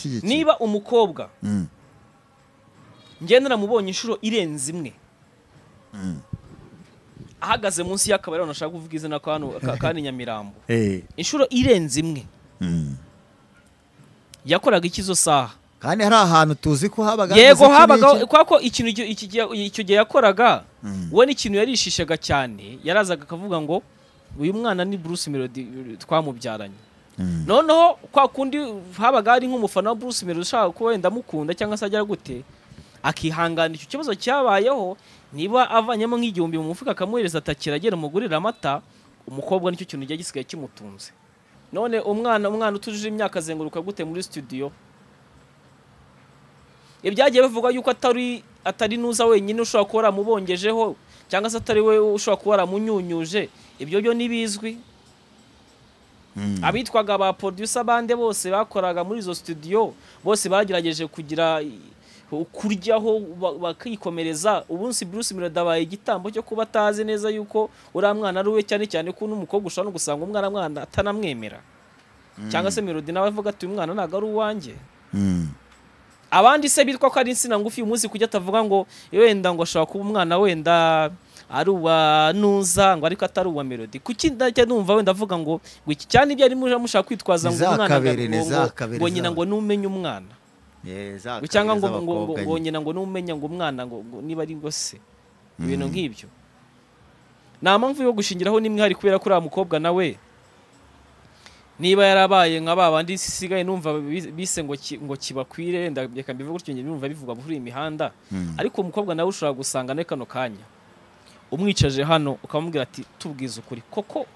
ashyigikiye niba umukobwa Mm. njye naramubonye inshuro irenze imwe ahagaze munsi y'akabari hano nashaka kuvuga izina ka hano- ka- ka ni nyamirambo Eh, inshuro irenze imwe Mm. yakoraga iki izo saha kandi hari ahantu tuzi ko habaga yego hameze habagaho iki kubera ko ikintu icyo- iki gihe- icyo gihe yakoraga Mm. we n'ikintu yarishishaga cyane yarazaga akavuga ngo uyu mwana ni Bruce Melody twamubyaranye Mm. noneho kwa kundi habaga hari nk'umufana wa Bruce Melody ushaka ko wenda amukunda cyangwa se agira gute akihangana icyo kibazo cyabayeho niba avanyemo nk'igihumbi mu mufuka akamuhereza atakiragera umugurira amata umukobwa nicyo kintu gihe gisigaye kimutunze none umwana umwana utujuje imyaka azenguruka gute muri studio ibyagiye bivugwa yuko atari atari nuza wenyine ushobora kuba waramubongejeho cyangwa se atari we ushobora kuba waramunyunyuje ibyo byo ntibizwi Mm. abitwaga ba producer bande bose bakoraga muri izo studio bose bagerageje kugira i- kuryaho ba- bakikomereza ubunsi Bruce Melody abaye igitambo cyo kuba atazi neza yuko uriya mwana ari we cyane cyane ko n'umukobwa ushobora no gusanga umwana mwana atanamwemera cyangwa se Melody nawe avuga ati uyu mwana ntabwo ari uwanjye Mm. abandi se bitwa ko ari insina ngufi uyu munsi kujya atavuga ngo wenda ngo ashobora kuba umwana wenda ari uwa nuza ngo ariko atari uwa melody kuki ndajya numva wenda avuga ngo ngo iki cyane ibyo ari muje mushaka kwitwaza ngo umwana Ntizakabere, ngo- ngo- ntizakabere, ngo nyina ngo numenye umwana Eh, za ngo cyangwa ngo kabiri ngo- ngo- z'abakobwa ngo nyine. nyina ngo numenya ngo umwana ngo ngo niba ari ngo se ibintu nk'ibyo nta mpamvu yo gushingiraho n'imwe hari kubera ko uriya mukobwa nawe niba yarabaye nka ba bandi sigaye numva bi- bise ngo ki- ngo kibakwire wenda reka mbivuge gutyo njye numva bivugwa muri iyi mihanda Mm. ariko uwo mukobwa nawe ushobora gusanga muri kano kanya umwicaje hano ukamubwira ati tubwize ukuri koko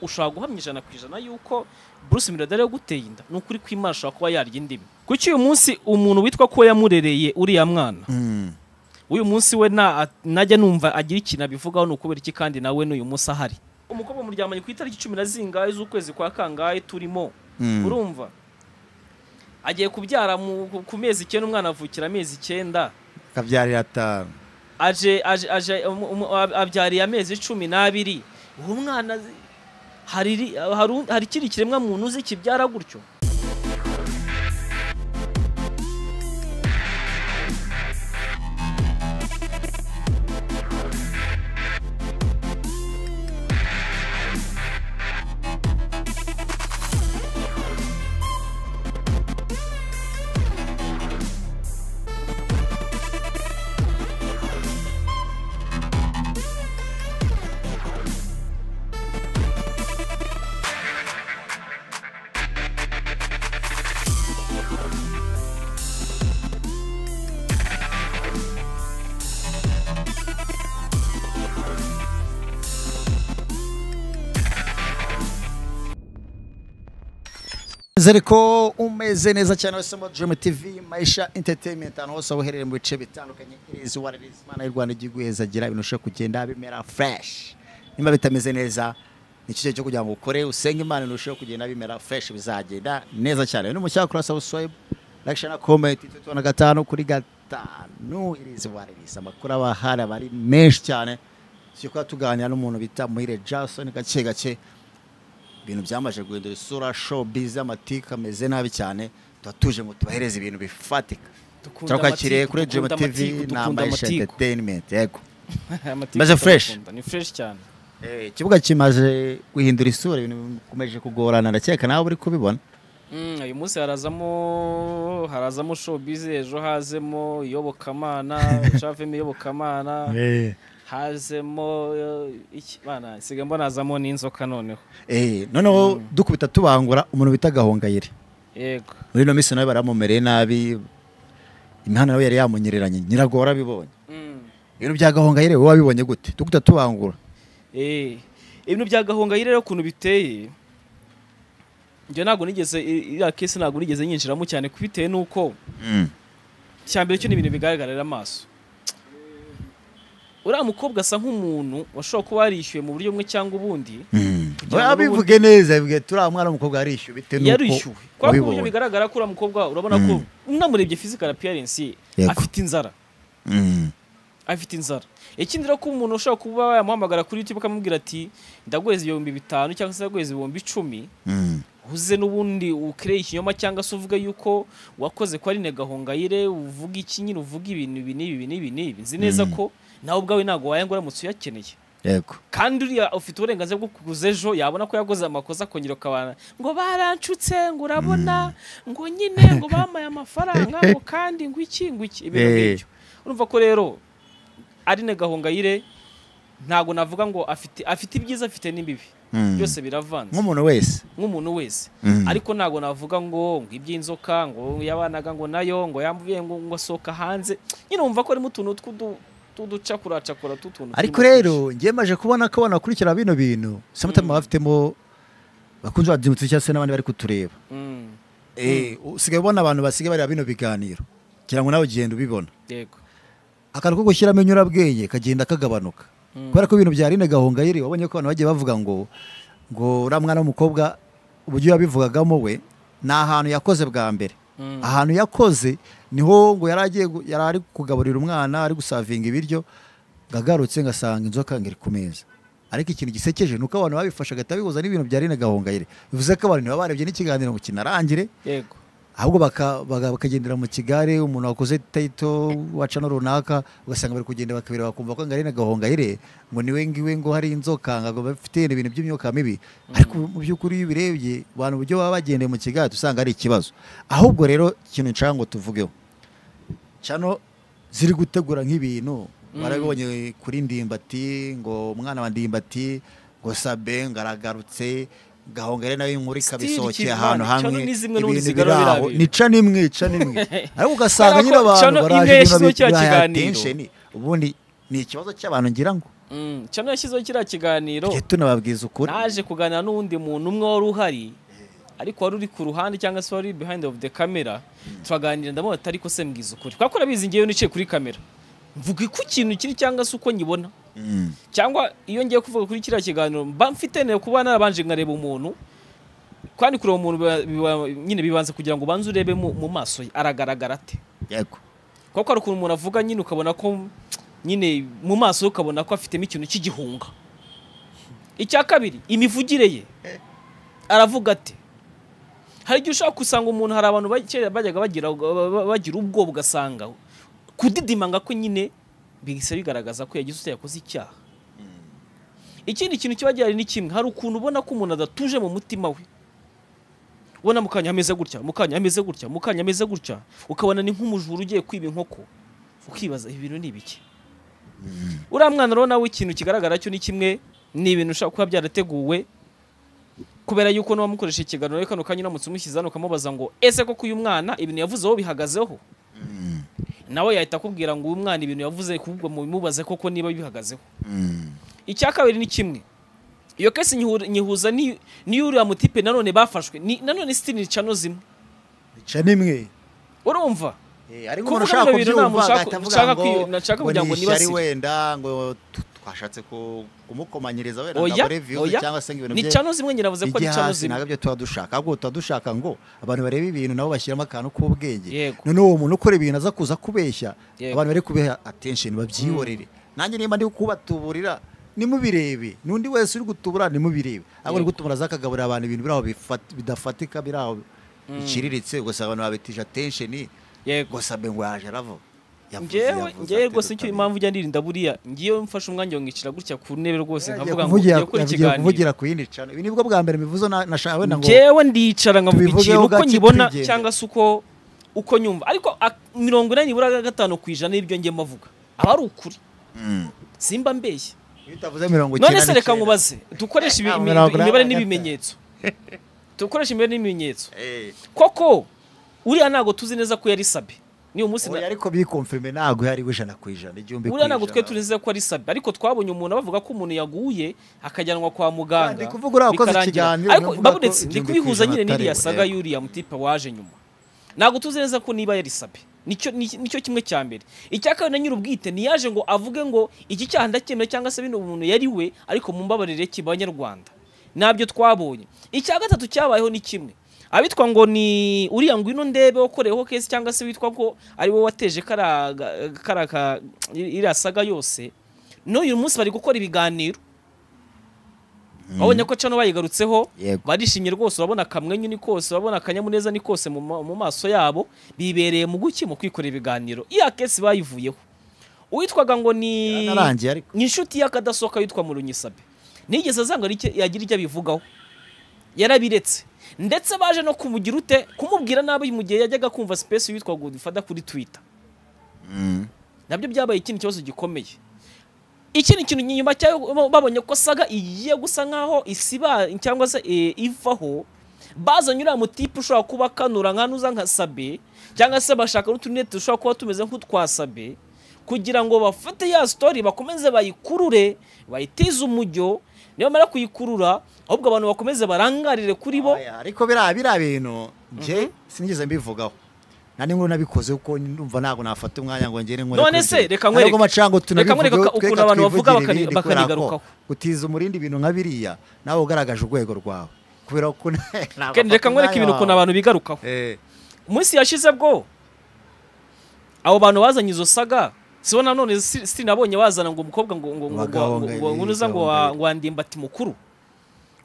ushobora guhamya ijana ku ijana yuko Bruce Melody ari we guteye inda ni ukuri kw'Imana ashobora kuba yarya indimi kuki uyu munsi umuntu witwa ko yamurereye uriya mwana Mm. uyu munsi we na- najya numva agira ikintu abivugaho ni ukubera iki kandi nawe n'uyu munsi ahari umukobwa muryamanye ku itariki cumi na zingahe z'ukwezi kwa kangahe turimo Mm. urumva agiye kubyara mu- ku- ku mezi icyenda umwana avukira amezi icyenda kabyarira atanu aje aje aje um- um- ab- abyariye amezi cumi n'abiri uwo mwana zi- hari ri- hari u- hari ikindi kiremwa muntu uzi kibyara gutyo nizere ko umeze neza cyane wasoma Dream TV Maisha Entertainment ahantu hose waba uherereye mu bice bitandukanye irizi waririzi Imana y'u Rwanda igiye guhezagira ibintu ushobora kugenda bimera fresh niba bitameze neza ni cyo gihe cyo kugira ngo ukore usenge Imana ibintu ushobora kugenda bimera fresh bizagenda neza cyane ni mushyaka kuri subscribe like share na comment itatu na gatanu kuri gatanu irizi waririzi amakuru aba ahari aba ari menshi cyane tujya kuba tuganira n'umuntu bita Muhire Jason gake gake ibintu byamaze guhindura isura showbiz amatika ameze nabi cyane tuba tuje ngo tubahereze ibintu bifatika Dukunda turakwakiriye amatiku, kuri Dream dukunda amatiku, TV na dukunda Maisha amatiku. Entertainment yego Amatiku Maze fresh. turakunda, ni fresh cyane Eh, ikibuga kimaze guhindura isura ibintu bikomeje kugorana ndakeka nawe uri kubibona Mm, uyu munsi harazamo harazamo showbiz ejo hazemo iyobokamana ejo havemo iyobokamana eh. hazemo eh, iki bana nsigaye mbona hazamo n'inzoka noneho Eh, noneho dukubita tubangura umuntu bita gahongayire yego muri ino minsi nawe baramumereye nabi imihanda nawe yari yamunyereranye nyirago warabibonye Mm. ibintu bya gahongayire wowe wabibonye gute dukubita tubangura Eh, ibintu bya gahongayire rero ukuntu biteye njye ntabwo nigeze i- iriya kesi ntabwo nigeze nyinjiramo cyane kubitewe n'uko cya mbere cyo ni ibintu bigaragarira amaso uriya mukobwa asa nk'umuntu washobora kuba yarishyuye mu buryo bumwe cyangwa ubundi Kugira ngo abivuge neza bivuge turiya mwana w'umukobwa yarishyuwe bitewe n'uko yarishyuwe kubera ko mu buryo wabibonye. bigaragara ko uriya mukobwa urabona ko unamurebye physical appearance ye Yego. afite inzara Mm. afite inzara ikindi rero ko umuntu ushobora kuba yamuhamagara kuri youtube akamubwira ati ndaguhereza ibihumbi bitanu cyangwa se ndaguhereza ibihumbi icumi Mm. uze n'ubundi ukereye ikinyoma cyangwa se uvuga yuko wakoze ko ari negahongayire uvuga iki nyine uvuga ibintu ibi n'ibi ibi n'ibi n'ibi nzi neza ko nawe ubwawe ntabwo wayanga uramutse uyakeneye yego kandi uriya ufite uburenganzira bwo kuguza ejo yabona ko yaguze amakosa akongera ukabana ngo baracutse ngo urabona ngo nyine ngo bamaye amafaranga ngo kandi ngo iki ngo iki ibintu Eh. nk'ibyo urumva ko rero ari negahongayire ntabwo navuga ngo afite afite ibyiza afite n'ibibi Mm. byose biravanze nk'umuntu wese nk'umuntu wese Mhm. ariko ntabwo navuga ngo ngo iby'inzoka ngo yabanaga ngo nayo ngo yambuye ngo ngo asohoka hanze nyine wumva ko harimo utuntu tw'udu- tw'uducakuracakura tw'utuntu ariko turimo rero ngiye maje kubona ko abantu bakurikira bino bintu sometimes baba bafitemo bakunze babyumvise cyangwa se n'abandi bari kutureba twinshi. Mm, Eh, usigaye ubona abantu basigaye bareba bino biganiro kugira ngo nawe ugenda ubibona yego akantu ko gushyiramo inyurabwenge kagenda kagabanuka Mm. kubera ko ibintu bya Aline Gahongayire wabonye ko abantu bagiye bavuga ngo ngo uriya mwana w'umukobwa uburyo yabivugagamo we ni ahantu yakoze bwa mbere Mm. ahantu yakoze niho ngo yari agiye gu- yari ari kugaburira umwana ari gusavinga ibiryo ngagarutse ngasanga inzoka ngiri ku meza ariko ikintu gisekeje ni uko abantu babifashe agahita bihuza n'ibintu bya Aline Gahongayire bivuze ko abantu baba barebye n'ikiganiro ngo kinarangire yego ahubwo baka- baga- bakagendera mu kigare umuntu wakoze tayito waca no runaka ugasanga bari kugenda bakabira bakumva ko ngari gahonga ire ngo niwe ngiwe ngo hari inzoka ngo bafite ibintu by'imyuka mibi ariko mu by'ukuri iyo ubirebye abantu uburyo baba bagendeye mu kigare tuhita usanga ari ikibazo ahubwo rero ikintu nshaka ngo tuvugeho cano ziri gutegura nk'ibintu warabibonye kuri ndimbati ngo umwana wa ndimbati ngo sabe ngaragarutse gahongere nawe inkuru ikabisohokera ahantu Still Kivana, hamwe Cano ni zimwe n'ubundi ibintu zigarura biri aho. biriya ni ca n'imwe ca n'imwe ariko ugasanga Kubera nyine ko abantu Cano baraje nyine imwe yashyizeho kiriya babihaye kiganiro. attention. ubundi ni ikibazo cy'abantu ngira ngo Mm, cano yashyizeho kiriya kiganiro tujye tunababwiza ukuri naje kuganira n'undi muntu umwe wari uhari ariko wari uri ku ruhande cyangwa se wari behind of the camera turaganira ndamubona ati ariko se mbwiza ukuri kubera ko urabizi ngewe nicaye kuri kamera mvuga ku kintu kiri cyangwa se uko nyibona Mm. cyangwa iyo ngiye kuvuga kuri kiriya kiganiro mba mfite ntego kuba narabanje nkareba umuntu kandi kureba umuntu biba- biba- nyine bibanza kugira ngo ubanze urebe mu mu maso ye aragaragara ate yego kuko hari ukuntu umuntu avuga nyine ukabona ko nyine mu maso ye ukabona ko afitemo ikintu cy'igihunga icya kabiri imivugire ye aravuga ati hari igihe ushobora gusanga umuntu hari abantu ba- kera bajyaga bagira bagira ubwoba ugasanga kudidimanga ko nyine bihise bigaragaza ko yagize utwo yakoze icyaha ikindi kintu kiba gihari ni kimwe hari ukuntu ubona ko umuntu adatuje mu mutima we ubona mu kanya ameze gutya mu kanya ameze gutya mu kanya ameze gutya ukabona ni nk'umujura ugiye kwiba inkoko ukibaza ibi bintu ni ibiki uriya mwana rero nawe ikintu kigaragara cyo ni kimwe ni ibintu ushobora kuba byarateguwe kubera yuko n'uwamukoresha ikiganiro reka kano kanya uramutse umushyize hano ukamubaza ngo ese koko uyu mwana ibintu yavuze aho bihagazeho nawe yahita akubwira ngo uyu mwana ibintu yavuze kubwo mubimubaze koko niba bihagazeho Mm. icya kabiri ni kimwe iyo kese nyihu- nyihuza n'i- n'iy'uriya mutipe nanone bafashwe ni- nanone sitini cano zimwe ca n'imwe urumva Eh, ariko Kuvuga umuntu ushaka bino bintu ntabwo kubyumva nshaka- agahita avuga nshaka ngo kwi- nashaka ngo kugira ni ngo ishyari nibasire. wenda ngo tu- twashatse ku- kumukomanyiriza wenda oya ndabure views oya cyangwa se ngo ibintu ni bye- cano zimwe nyiravuze ko ari ijya cano hasi zimwe ntabwo ibyo tuba dushaka ahubwo tuba dushaka ngo abantu bareba ibintu nabo bashyiramo akantu k'ubwenge Yego. noneho uwo muntu ukora ibintu aza kuza kubeshya Yego. abantu bari kubiha attention babyihorere nanjye nimba ndi kubatuburira nimubirebe n'undi wese uri gutubura nimubirebe ahubwo ni Yego. gutubura aza akagaburira abantu ibintu biri aho bifat- bidafatika biri aho biciriritse ugasanga abantu babitije attention yego gusa mbe ngo yaje aravuga Yavuze, ngewe yavuze, ngewe ati, rwose icyo "Dutamira." impamvu ujya ndirinda buriya ngiyewe mfashe umwanya ngo nkicara gutya ku ntebe rwose Yagiye nkavuga ngo kuvugira- ngiye gukora yagiye ikiganiro kuvugira ku yindi cana ibi nibwo bwa mbere bivuze na- nashaka wenda ngo ngewe ndicara nkavuga tubivugeho ikintu uko gake nyibona tugende. cyangwa se uko uko nyumva ariko a- mirongo inani nibura gatanu ku ijana y'ibyo ngema avuga aba ari ukuri Mm. simba mbeshye Iyo utavuze mirongo none icyenda se reka n'icyenda. nkubaze dukoresha ibi- Nta imi- mirongo inani imibare na gatanu. n'ibimenyetso dukoresha imibare n'ibimenyetso Eh, koko uriya ntabwo tuzi neza ko yari sabe ni umunsi na- oya, ariko bikomfirime ntabwo yari ijana ku ijana igihumbi ku uriya ntabwo twe ijana tunizeye ko ari sabi ariko twabonye umuntu bavuga ko umuntu yaguye akajyanwa kwa muganga Ndi kuvuga uriya wakoze bikarangira. ikiganiro, ariko niwe uvuga babudetse ko ndi igihumbi kubihuza ku ijana nyine n'iriya atari saga we. y'uriya mutipe waje nyuma ntabwo tuzi neza ko niba yari sabi nicyo ni- nicyo kimwe cya mbere icya kabiri na nyir'ubwite ntiyaje ngo avuge ngo iki cyaha ndakemera cyangwa se bino umuntu yari we ariko mumbabarire kibanyarwanda nabyo twabonye icya gatatu cyabayeho ni kimwe abitwa ngo ni uriya ngwino ndebe wakoreweho kesi cyangwa se witwa ko ari wowe wateje kara kara ka- iriya saga yose n'uyu munsi bari gukora ibiganiro wabonye ko cano bayigarutseho Yego. barishimye rwose urabona akamwenyu ni kose urabona akanyamuneza ni kose mu ma- mu maso yabo bibereye mu guki mu kwikorera ibiganiro iya kesi bayivuyeho uwitwaga ngo ni yanarangiye ariko ni inshuti y'akadasohoka yitwa Murunyisabe nigeze azanga hari icyo- yagira icyo abivugaho yarabiretse ndetse baje no kumugira ute kumubwira nabi mu gihe yajyaga kumva sipesi witwa godifada kuri twitter nabyo byabaye ikindi kibazo gikomeye ikindi kintu nyuma cyayo babonye ko saga igiye gusa nkaho isiba cyangwa se eh, ivaho bazanye uriya mutipe ushobora kuba akanura nkanuza nka sabe cyangwa se bashaka n'utunete dushobora kuba tumeze nk'utwa sabe kugira ngo bafate ya story bakomeze bayikurure bayitize umujyo niyo bamara kuyikurura ahubwo abantu bakomeze barangarire kuri bo Aya, ariko biriya biriya bintu nje sinigeze mbivugaho nta n'inkuru nabikoze kuko ndumva ntabwo nafata umwanya ngo ngere nkore None kuri se, ibyo. reka nkwereke- Ntabwo macango reka nkwereke tunabivugeho, ukuntu tweka abantu bavuga twivugire bakani- ibindi kubera ko bakanigarukaho. utiza umurindi ibintu nka biriya nawe ugaragaje urwego rwawe kubera ko ntabwo Ken, reka afata nkwereke umwanya ibintu ukuntu wawe. abantu bigarukaho Eh, umunsi yashize bwo abo bantu bazanye izo saga sibo nanone si- sinabonye bazana ngo umukobwa ngo ngo ngo ngo- ngo- ngo ngunuza ngo wa- ngo wandimba ati mukuru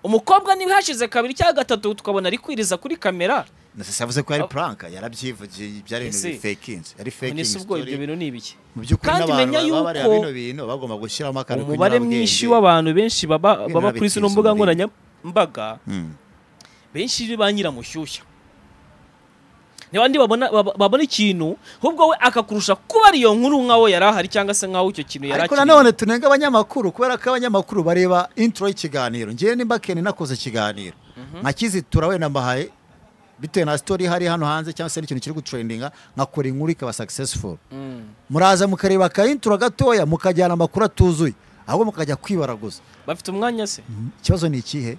umukobwa niba hashize kabiri cyangwa gatatu tukabona ari kwiriza kuri kamera Nasese yavuze ko yari prank yarabyivugiye byari Ese, ibintu fakinze yari faking none se ubwo story. ibyo bintu ni ibiki mu by'ukuri kandi n'abantu menya baba bareba yuko bino bintu bagomba gushyiramo akantu umubare k'inyurabwenge. mwinshi w'abantu benshi baba Bino baba kuri babitiza zino mbuga umuriro. nkoranyambaga Mm. benshi ba nyiramushyushya ni bandi babona baba- babona ikintu ahubwo we akakurusha kuba ariyo nkuru nkaho yari ahari cyangwa se nkaho icyo kintu yari ariko akiriye. nanone tunenga abanyamakuru kubera ko abanyamakuru bareba intro y'ikiganiro ngewe nimba kene nakoze ikiganiro nka kizitura wenda mbahaye bitewe na story ihari hano hanze cyangwa se n'ikintu kiri gutrendinga nkakora inkuru ikaba successful Mm. muraza mukareba ka intro gatoya mukajyana amakuru atuzuye ahubwo mukajya kwibaraguza bafite umwanya se ikibazo ni ikihe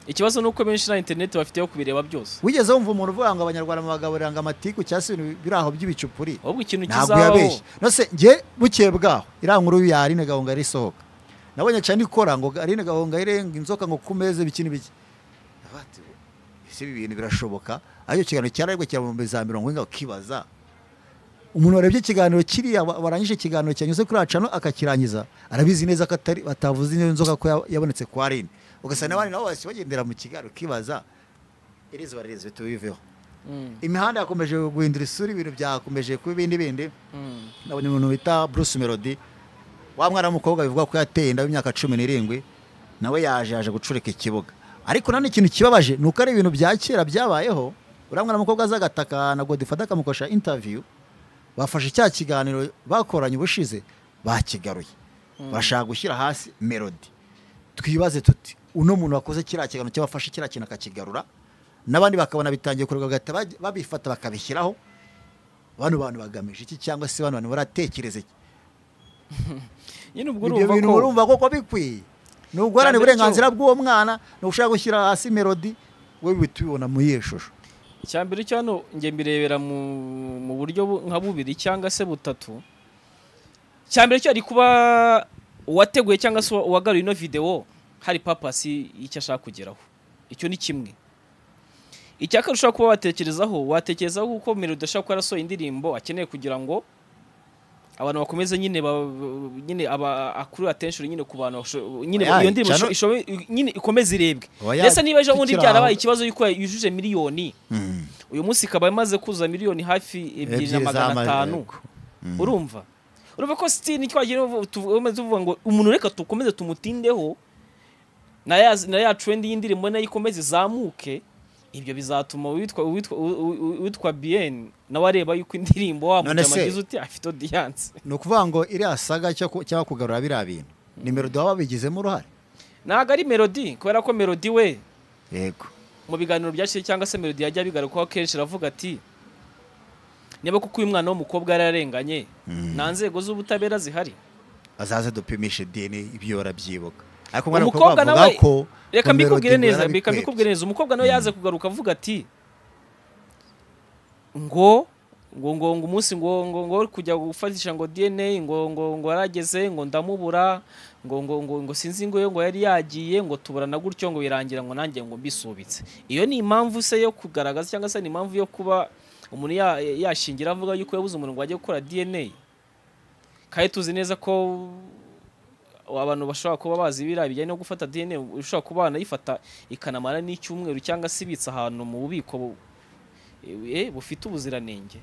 ikibazo ni uko benshi nta interineti bafite yo kubireba byose wigeze wumva umuntu uvuga ngo abanyarwanda mubagaburira ngo amatiku cyangwa se ibintu biri aho by'ibicupuri ahubwo ikintu ntabwo kizabaho yabeshye nose njye bukeye bwaho iriya nkuru yarine gahongayire isohoka nabonye cyane ikora ngo arine gahongayire ngo inzoka ngo ku meza ibiki n'ibiki Ndavuga ati, ese ibi bintu birashoboka ariko ikiganiro cyararigwa kiramumbe za mirongo ine ukibaza umuntu warebye ikiganiro kiriya wa- warangije ikiganiro cyanyuze kuri acano akakirangiza arabizi neza ko atari batavuze niyo nzoka ko ya- yabonetse kwa rine ugasanga abandi nabo bahise bagendera mu kiganiro ukibaza irizi baririzi tubiveho Mm, imihanda yakomeje guhindura isura ibintu byakomeje kuba ibindi bindi mm. nabonye umuntu bita Bruce Melody wa mwana w'umukobwa bivugwa ko yateye inda y'imyaka cumi n'irindwi nawe yaje yaje gucurika ikibuga ariko nani ikintu kibabaje ni uko ari ibintu bya kera byabayeho uriya mwana w'umukobwa aza agataka na Godifada akamukoresha interview bafashe cya kiganiro bakoranye ubushize bakigaruye bashaka gushyira hasi Melody twibaze tuti uno muntu wakoze kiriya kiganiro cyabafashe kiriya kintu akakigarura n'abandi bakabona bitangiye kurega bagahita baj- babifata bakabishyiraho bano bantu bagamije iki cyangwa se bano bantu baratekereza iki nyine ubwo ibyo urumva bintu ko urumva koko bikwiye ni uguharane Cyane cyo- uburenganzira bw'uwo mwana ni ushaka gushyira hasi melodi we bihita ubibona muri iyo shusho icya mbere cyo hano njye mbirebera mu, mu buryo bu- nka bubiri cyangwa se butatu icya mbere cyo hari kuba uwateguye cyangwa se uwa- uwagaruye ino videwo hari papasi y'icyo ashaka kugeraho icyo ni kimwe icya kabiri ushobora kuba watekerezaho watekerezaho kuko melody ashobora kuba yarasohoye indirimbo akeneye kugira ngo abantu bakomeze nyine ba, nyine aba akurura attention nyine ku bantu basho- nyine Oya, iyo ndirimbo cyane- isho- nyine ikomeze irebwe Oya, ndetse niba ejo bundi tukiri byarabaye aho. ikibazo yuko yujuje miliyoni uyu munsi ikaba imaze kuza miliyoni hafi ebyiri na Ebyiri magana z'ama- atanu yego. urumva urumva ko sitini twagiye tuvu- tuvuga tuvuga ngo umuntu reka dukomeze tumutindeho na ya na ya trend y'indirimbo nayo ikomeze izamuke ibyo bizatuma uwitwa uwitwa uwi- uwi- uwitwa bien nawe areba yuko indirimbo wa None mujama se- agize uti afite audience ni ukuvuga ngo iriya saga cyo ku- cyangwa kugarura biriya bintu ni melodi baba babigizemo uruhare ntabwo ari melody kubera ko melody we yego mu biganiro byashize cyangwa se melody yajya bigarukaho kenshi aravuga ati niba kuko uyu mwana w'umukobwa yararenganye nta nzego z'ubutabera zihari azaze dupimishe dini ibyo barabyibuka ariko umwana umukobwa mukobwa nawe avuga ko reka ngo mbikubwire Melody ngo neza reka yarabikwebye. mbikubwire neza umukobwa nawe yaze kugaruka avuga ati ngo ngo ngo ngo umunsi ngo ngo ngo kujya gufatisha ngo DNA ngo ngo ngo yarageze ngo ndamubura ngo ngo ngo ngo sinzi ngo ngo yari yagiye ngo tuburana gutyo ngo birangira ngo nanjye ngo mbisubitse iyo ni impamvu se yo kugaragaza cyangwa se ni impamvu yo kuba umuntu ya- yashingira avuga yuko yabuze umuntu ngo ajye gukora DNA kandi tuzi neza ko abantu bashobora kuba bazi biriya bijyanye no gufata dna ushobora kuba wanayifata ikanamara n'icyumweru cyangwa se ibitse ahantu mu bubiko bu- eh, bufite ubuziranenge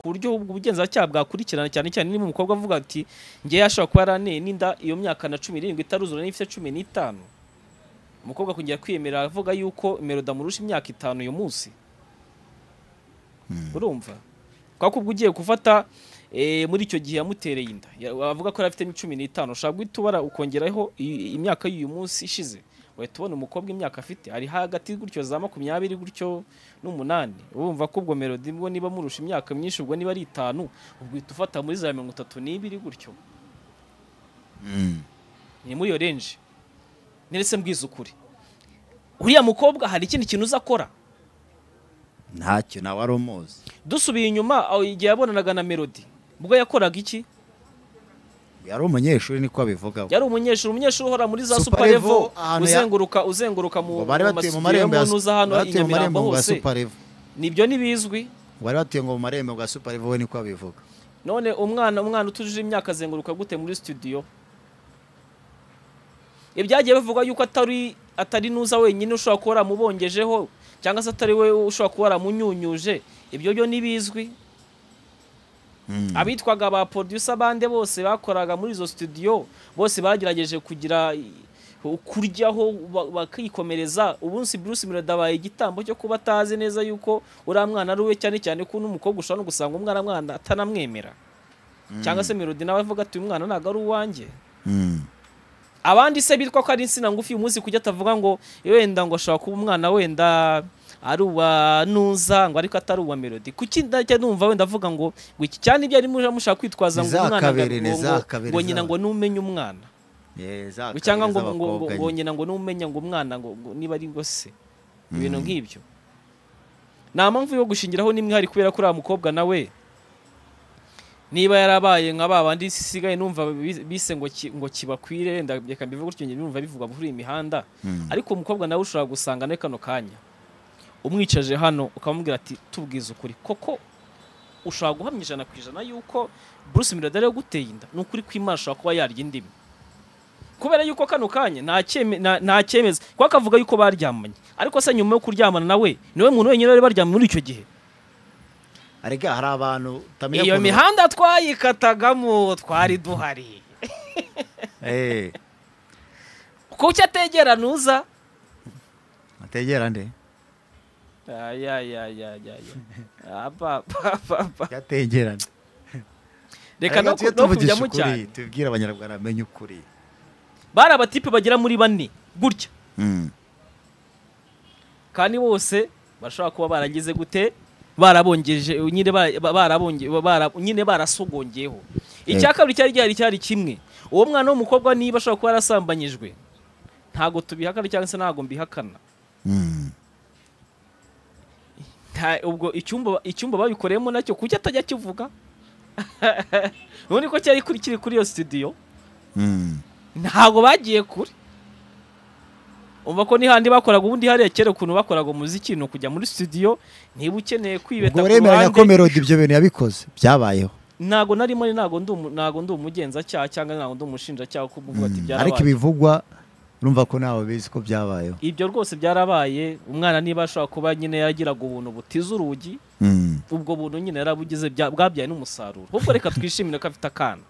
ku buryo ubwo ubugenzacyaha bwakurikirana cyane cyane niba umukobwa avuga ati ngewe ashobora kuba yaranteye n'inda iyo myaka na cumi n'irindwi itaruzura n'ifite cumi n'itanu umukobwa akongera kwiyemera avuga yuko imero damurusha imyaka itanu uyu munsi urumva kubera ko ubwo ugiye gufata eh, muri icyo gihe yamutereye inda Ya- avuga ko yari afitemo cumi n'itanu ushobora guhita ubara ukongeraho i- imyaka y'uyu munsi ishize wahita ubona umukobwa imyaka afite ari hagati gutyo za makumyabiri gutyo n'umunani urumva ko ubwo melodi bwo niba murusha imyaka myinshi ubwo niba ari itanu ubwo uhita ufata muri za mirongo itatu n'ibiri gutyo ni muri iyo renje neretse mbwiza ukuri uriya mukobwa hari ikindi kintu uza akora ntacyo nawe ari umuzi dusubiye inyuma aho igihe yabonanaga na melody ubwo yakoraga iki yari umunyeshuri niko abivugaho yari umunyeshuri umunyeshuri uhora muri za Super super level Level, ahantu ya- uzenguruka uzenguruka ngo mu bari mu batuye mu masitadiyo marembo ya y'umuntu uza hano bari batuye i mu marembo Nyamirambo ngo ya hose super level nibyo ntibizwi bari batuye ngo mu marembo bwa super level we niko abivuga none umwana umwana utujuje imyaka azenguruka gute muri studio ibyagiye bivuga yuko atari atari nuza wenyine ushobora kuba waramubongejeho cyangwa se atari we ushobora kuba waramunyunyuje ibyo byo ntibizwi abitwaga ba producer bande bose bakoraga muri izo studio bose bagerageje kugira i- kuryaho ba- bakikomereza ubunsi Bruce Melody abaye igitambo cyo kuba atazi neza yuko uriya mwana ari we cyane cyane ko n'umukobwa ushobora no gusanga umwana mwana atanamwemera cyangwa se Melody nawe avuga ati uyu mwana ntabwo ari uwanjye abandi se bitwa ko ari insina ngufi uyu munsi kujya atavuga ngo wenda ngo ashobora kuba umwana wenda ari uwa nuza ngo ariko atari uwa melody kuki ndajya numva wenda avuga ngo ngo iki cyane ibyo arimo mushaka kwitwaza ngo umwana ngo- Ntizakabere, ngo- ngo- ntizakabere, ngo ntizakabere. nyina ngo numenye umwana ngo cyangwa ngo ngo- ngo ngo nyina ngo numenya ngo umwana ngo ngo niba ari ngo se ibintu nk'ibyo nta mpamvu yo gushingiraho n'imwe hari kubera ko uriya mukobwa nawe niba yarabaye nka ba bandi sigaye numva bi- bise ngo ki- ngo kibakwire wenda reka mbivuge gutyo njye numva bivugwa muri iyi mihanda ariko umukobwa nawe ushobora gusanga muri kano kanya umwicaje hano ukamubwira ati tubwize ukuri koko ushobora guhamya ijana ku ijana yuko Bruce Melody ari we uguteye inda ni ukuri kw'Imana ashobora kuba yarya indimi kubera yuko kano kanya nta cyeme- nta- nta cyemeza kuko akavuga yuko baryamanye ariko se nyuma yo kuryamana nawe niwe muntu wenyine wari baryamanye muri icyo gihe arega hari abantu utamenya iyo ukuntu- mihanda twayikatagamo twari duhari Eh, kuki ategera nuza ategera nde yategera nde reka no ku- no kujyamo cyane tubwire abanyarwanda bamenye ukuri bari abatipe bagera muri bane gutya kandi bose bashobora kuba baragize gute barabongeje nyine ba- ba- barabonge- ba- bara- nyine barasogongyeho icya kabiri cyari gihari cyari kimwe uwo mwana w'umukobwa niba ashobora kuba yarasambanyijwe ntabwo tubihakana cyangwa se ntabwo mbihakana nta ubwo icyumba icyumba babikoreyemo nacyo kuki atajya akivuga ubundi ko cyari kuri kiri kuri iyo studio ntabwo bagiye kure umva ko n'ihandi bakoraga ubundi hariya kera ukuntu bakoraga umuziki ni ukujya muri studio niba ukeneye kwibeta ubwo uremeranya ko melodi ibyo bintu yabikoze byabayeho ntabwo narimo ni ntabwo ndi umu- ntabwo ndi umugenzacyaha cyangwa ntabwo ndi umushinjacyaha kuko uvuga ati ariko byarabaye ibivugwa urumva ko ntawe bizi ko byabayeho ibyo rwose byarabaye umwana niba ashobora kuba nyine yagiraga ubuntu butiza urugi ubwo buntu nyine yarabugize bya- bwabyaye n'umusaruro ahubwo reka twishimire ko afite akana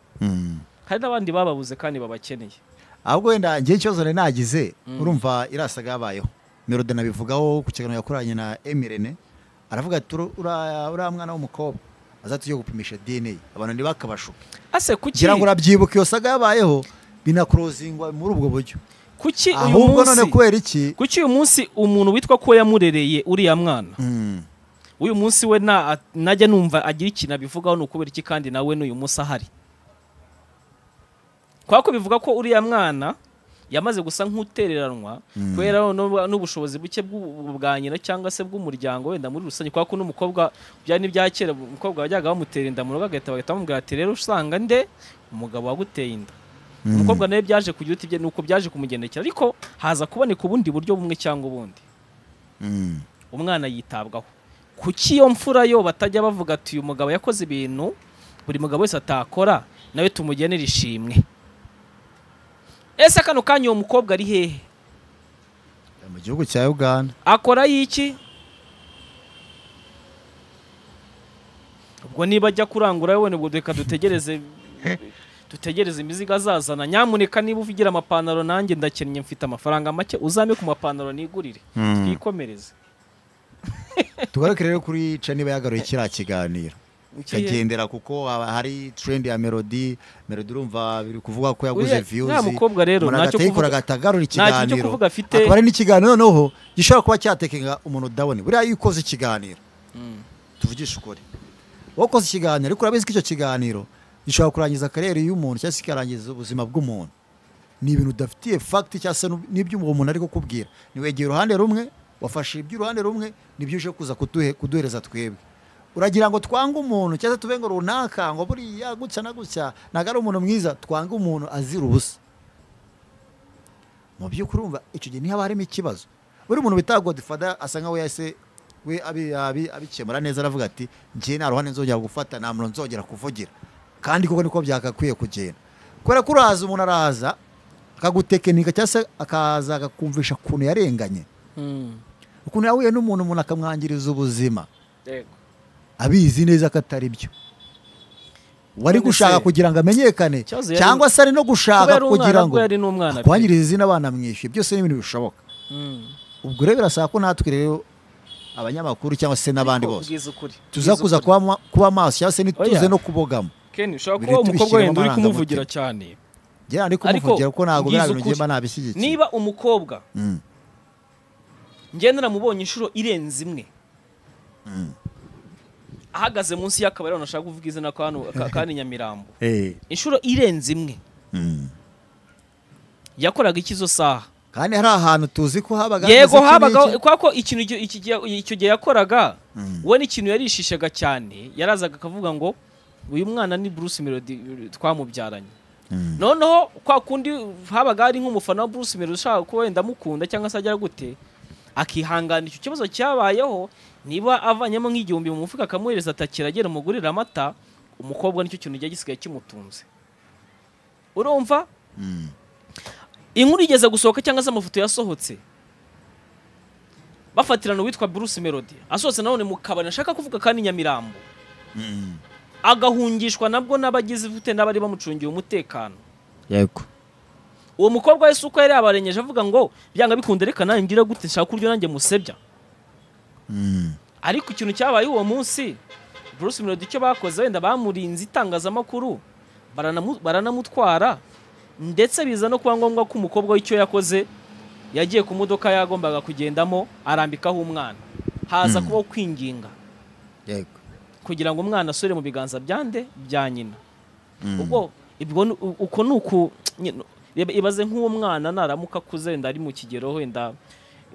hari n'abandi bababuze kandi babakeneye ahubwo wenda ngewe ikibazo nari nagize urumva irasaga yabayeho melodi nabivugaho ku kiganiro yakoranye na emirene aravuga ati "Uru- ura- uriya mwana w'umukobwa azatujye gupimisha dna abantu ntibakabashuke ase kuki kugira ngo urabyibuka iyo saga yabayeho binakurozingwa muri ubwo buryo kuki uyu ahubwo none munsi kubera iki kuki uyu munsi umuntu witwa ko yamurereye uriya mwana Mm. uyu munsi we na- a- najya numva agira ikintu abivugaho ni ukubera iki kandi nawe n'uyu munsi ahari kubera ko bivuga ko uriya mwana yamaze gusa nk'utereranwa kubera n'ubu- n'ubushobozi buke bw'u- bwa nyina cyangwa se bw'umuryango wenda muri rusange kubera ko n'umukobwa byari n'ibya kera umukobwa wajyaga bamutera inda mu rugo agahita bagahita bamubwira ati rero usanga nde umugabo waguteye inda umukobwa nawe byaje kugira uti bye nuko byaje kumugendekera ariko haza kuboneka ubundi buryo bumwe cyangwa ubundi umwana yitabwaho kuki iyo mfura yo batajya bavuga ati uyu mugabo yakoze ibintu buri mugabo wese atakora nawe tumugenere ishimwe ese kano kanya uwo mukobwa ari hehe Ari mu gihugu cya uganda akora iki ubwo niba ajya kurangura we ubwo reka dutegereze dutegereze imizigo azazana nyamuneka niba uvugira amapantaro nanjye ndakennye mfite amafaranga make uzame ku mapantaro nigurire twikomereze tugaruke rero kuri ca niba yagaruye kiriya kiganiro ukagendera kuko haba hari trend ya melody melody urumva biri kuvuga ko yaguze Uriya- views uriya mukobwa rero umuntu ntacyo agahita kuvuga- yikora agahita agarura cyo ikiganiro kuvuga afite. akaba ari n'ikiganiro noneho gishobora kuba cyatekenga umuntu udabone buriya iyo ukoze ikiganiro tuvugishe ukuri wakoze ikiganiro ariko urabizi ko icyo kiganiro gishobora kurangiza karere y'umuntu cyangwa se kikarangiza ubuzima bw'umuntu ni ibintu udafitiye fagiti cyangwa se n'ibyo uwo muntu ari kukubwira niwegeye uruhande rumwe wafashe iby'uruhande rumwe nibyo uje kuza kuduhe- kuduhereza twebwe uragira ngo twange umuntu cyangwa se tuve ngo runaka ngo buriya gutya na gutya ntabwo ari umuntu mwiza twange umuntu azira ubusa mu by'ukuri urumva icyo gihe ntihaba harimo ikibazo buri muntu bita godifada asa nkaho yahise we abi- abi- abikemura neza aravuga ati njye nta ruhande nzongera gufata nta muntu nzongera kuvugira kandi koko niko byagakwiye kugenda kubera ko uraza umuntu araza akagutekinika cyangwa se akaza akakumvisha ukuntu yarenganye ukuntu yahuye n'umuntu umuntu akamwangiriza ubuzima Yego. abizi neza ko atari byo wari None se- gushaka kugira ngo amenyekane Ikibazo yari- cyangwa se ari no gushaka kubera kugira umwana ngo bwo yari n'umwana pe. akwangiriza izina abana mwishyuye byose ni ibintu bishoboka Mm. ubwo rero birasaba ko natwe rero abanyamakuru cyangwa se n'abandi Ariko bose ubwiza ukuri tuza ubwiza kuza ukuri. kuba ma- kuba maso cyangwa se ntituze Oya. no kubogamo Ken, ushobora Biri kuba umukobwa tubishyiremo wenda uri kumuvugira amarangamutima. cyane njyewe ndi Ariko kumuvugira ko ntabwo biriya ubwiza bintu ngemba ukuri. nabishyigikiye niba umukobwa Mm, ngenda namubonye inshuro irenze imwe ahagaze munsi y'akabari hano nashaka kuvuga izina ka hano- ka- ka hano i nyamirambo eh, inshuro irenze imwe mm. yakoraga iki izo saha kandi hari ahantu tuzi ko habaga yego hameze iki habagaho n'iki. kubera ko ikintu icyo- iki gihe- icyo gihe yakoraga Mm. we n'ikintu yarishishaga cyane yarazaga akavuga ngo uyu mwana ni Bruce Melody twamubyaranye Mm. noneho kwa kundi habaga hari nk'umufana wa Bruce Melody ushaka kuba wenda amukunda cyangwa se agira gute akihangana icyo kibazo cyabayeho niba avanyemo nk'igihumbi mu mufuka akamuhereza atakira agera umugurira amata umukobwa nicyo kintu gihe gisigaye kimutunze urumva Mm. inkuru igeze gusohoka cyangwa se amafoto yasohotse bafatirana uwitwa Bruce Melody asohotse nanone mu kabari ashaka kuvuga kandi Nyamirambo Mm. agahungishwa nabwo n'abagize ifute n'abari bamucungiye umutekano yego uwo mukobwa wese uko yari yabarengeje avuga ngo byanga bikunda reka nanjye ngira gute nshaka kuryo nanjye musebya Mm. ariko ikintu cyabaye uwo munsi Bruce Melody icyo bakoze wenda bamurinze itangazamakuru baranamu- baranamutwara ndetse biza no kuba ngombwa ko umukobwa w'icyo yakoze yagiye ku modoka yagombaga kugendamo arambikaho umwana haza kubaho kwinginga yego kugira ngo umwana asubire mu biganza bya nde bya nyina Mm. ubwo ibwo ni- u- uko ni uku nyine, reba- ibaze nk'uwo mwana naramuka akuze wenda ari mu kigero wenda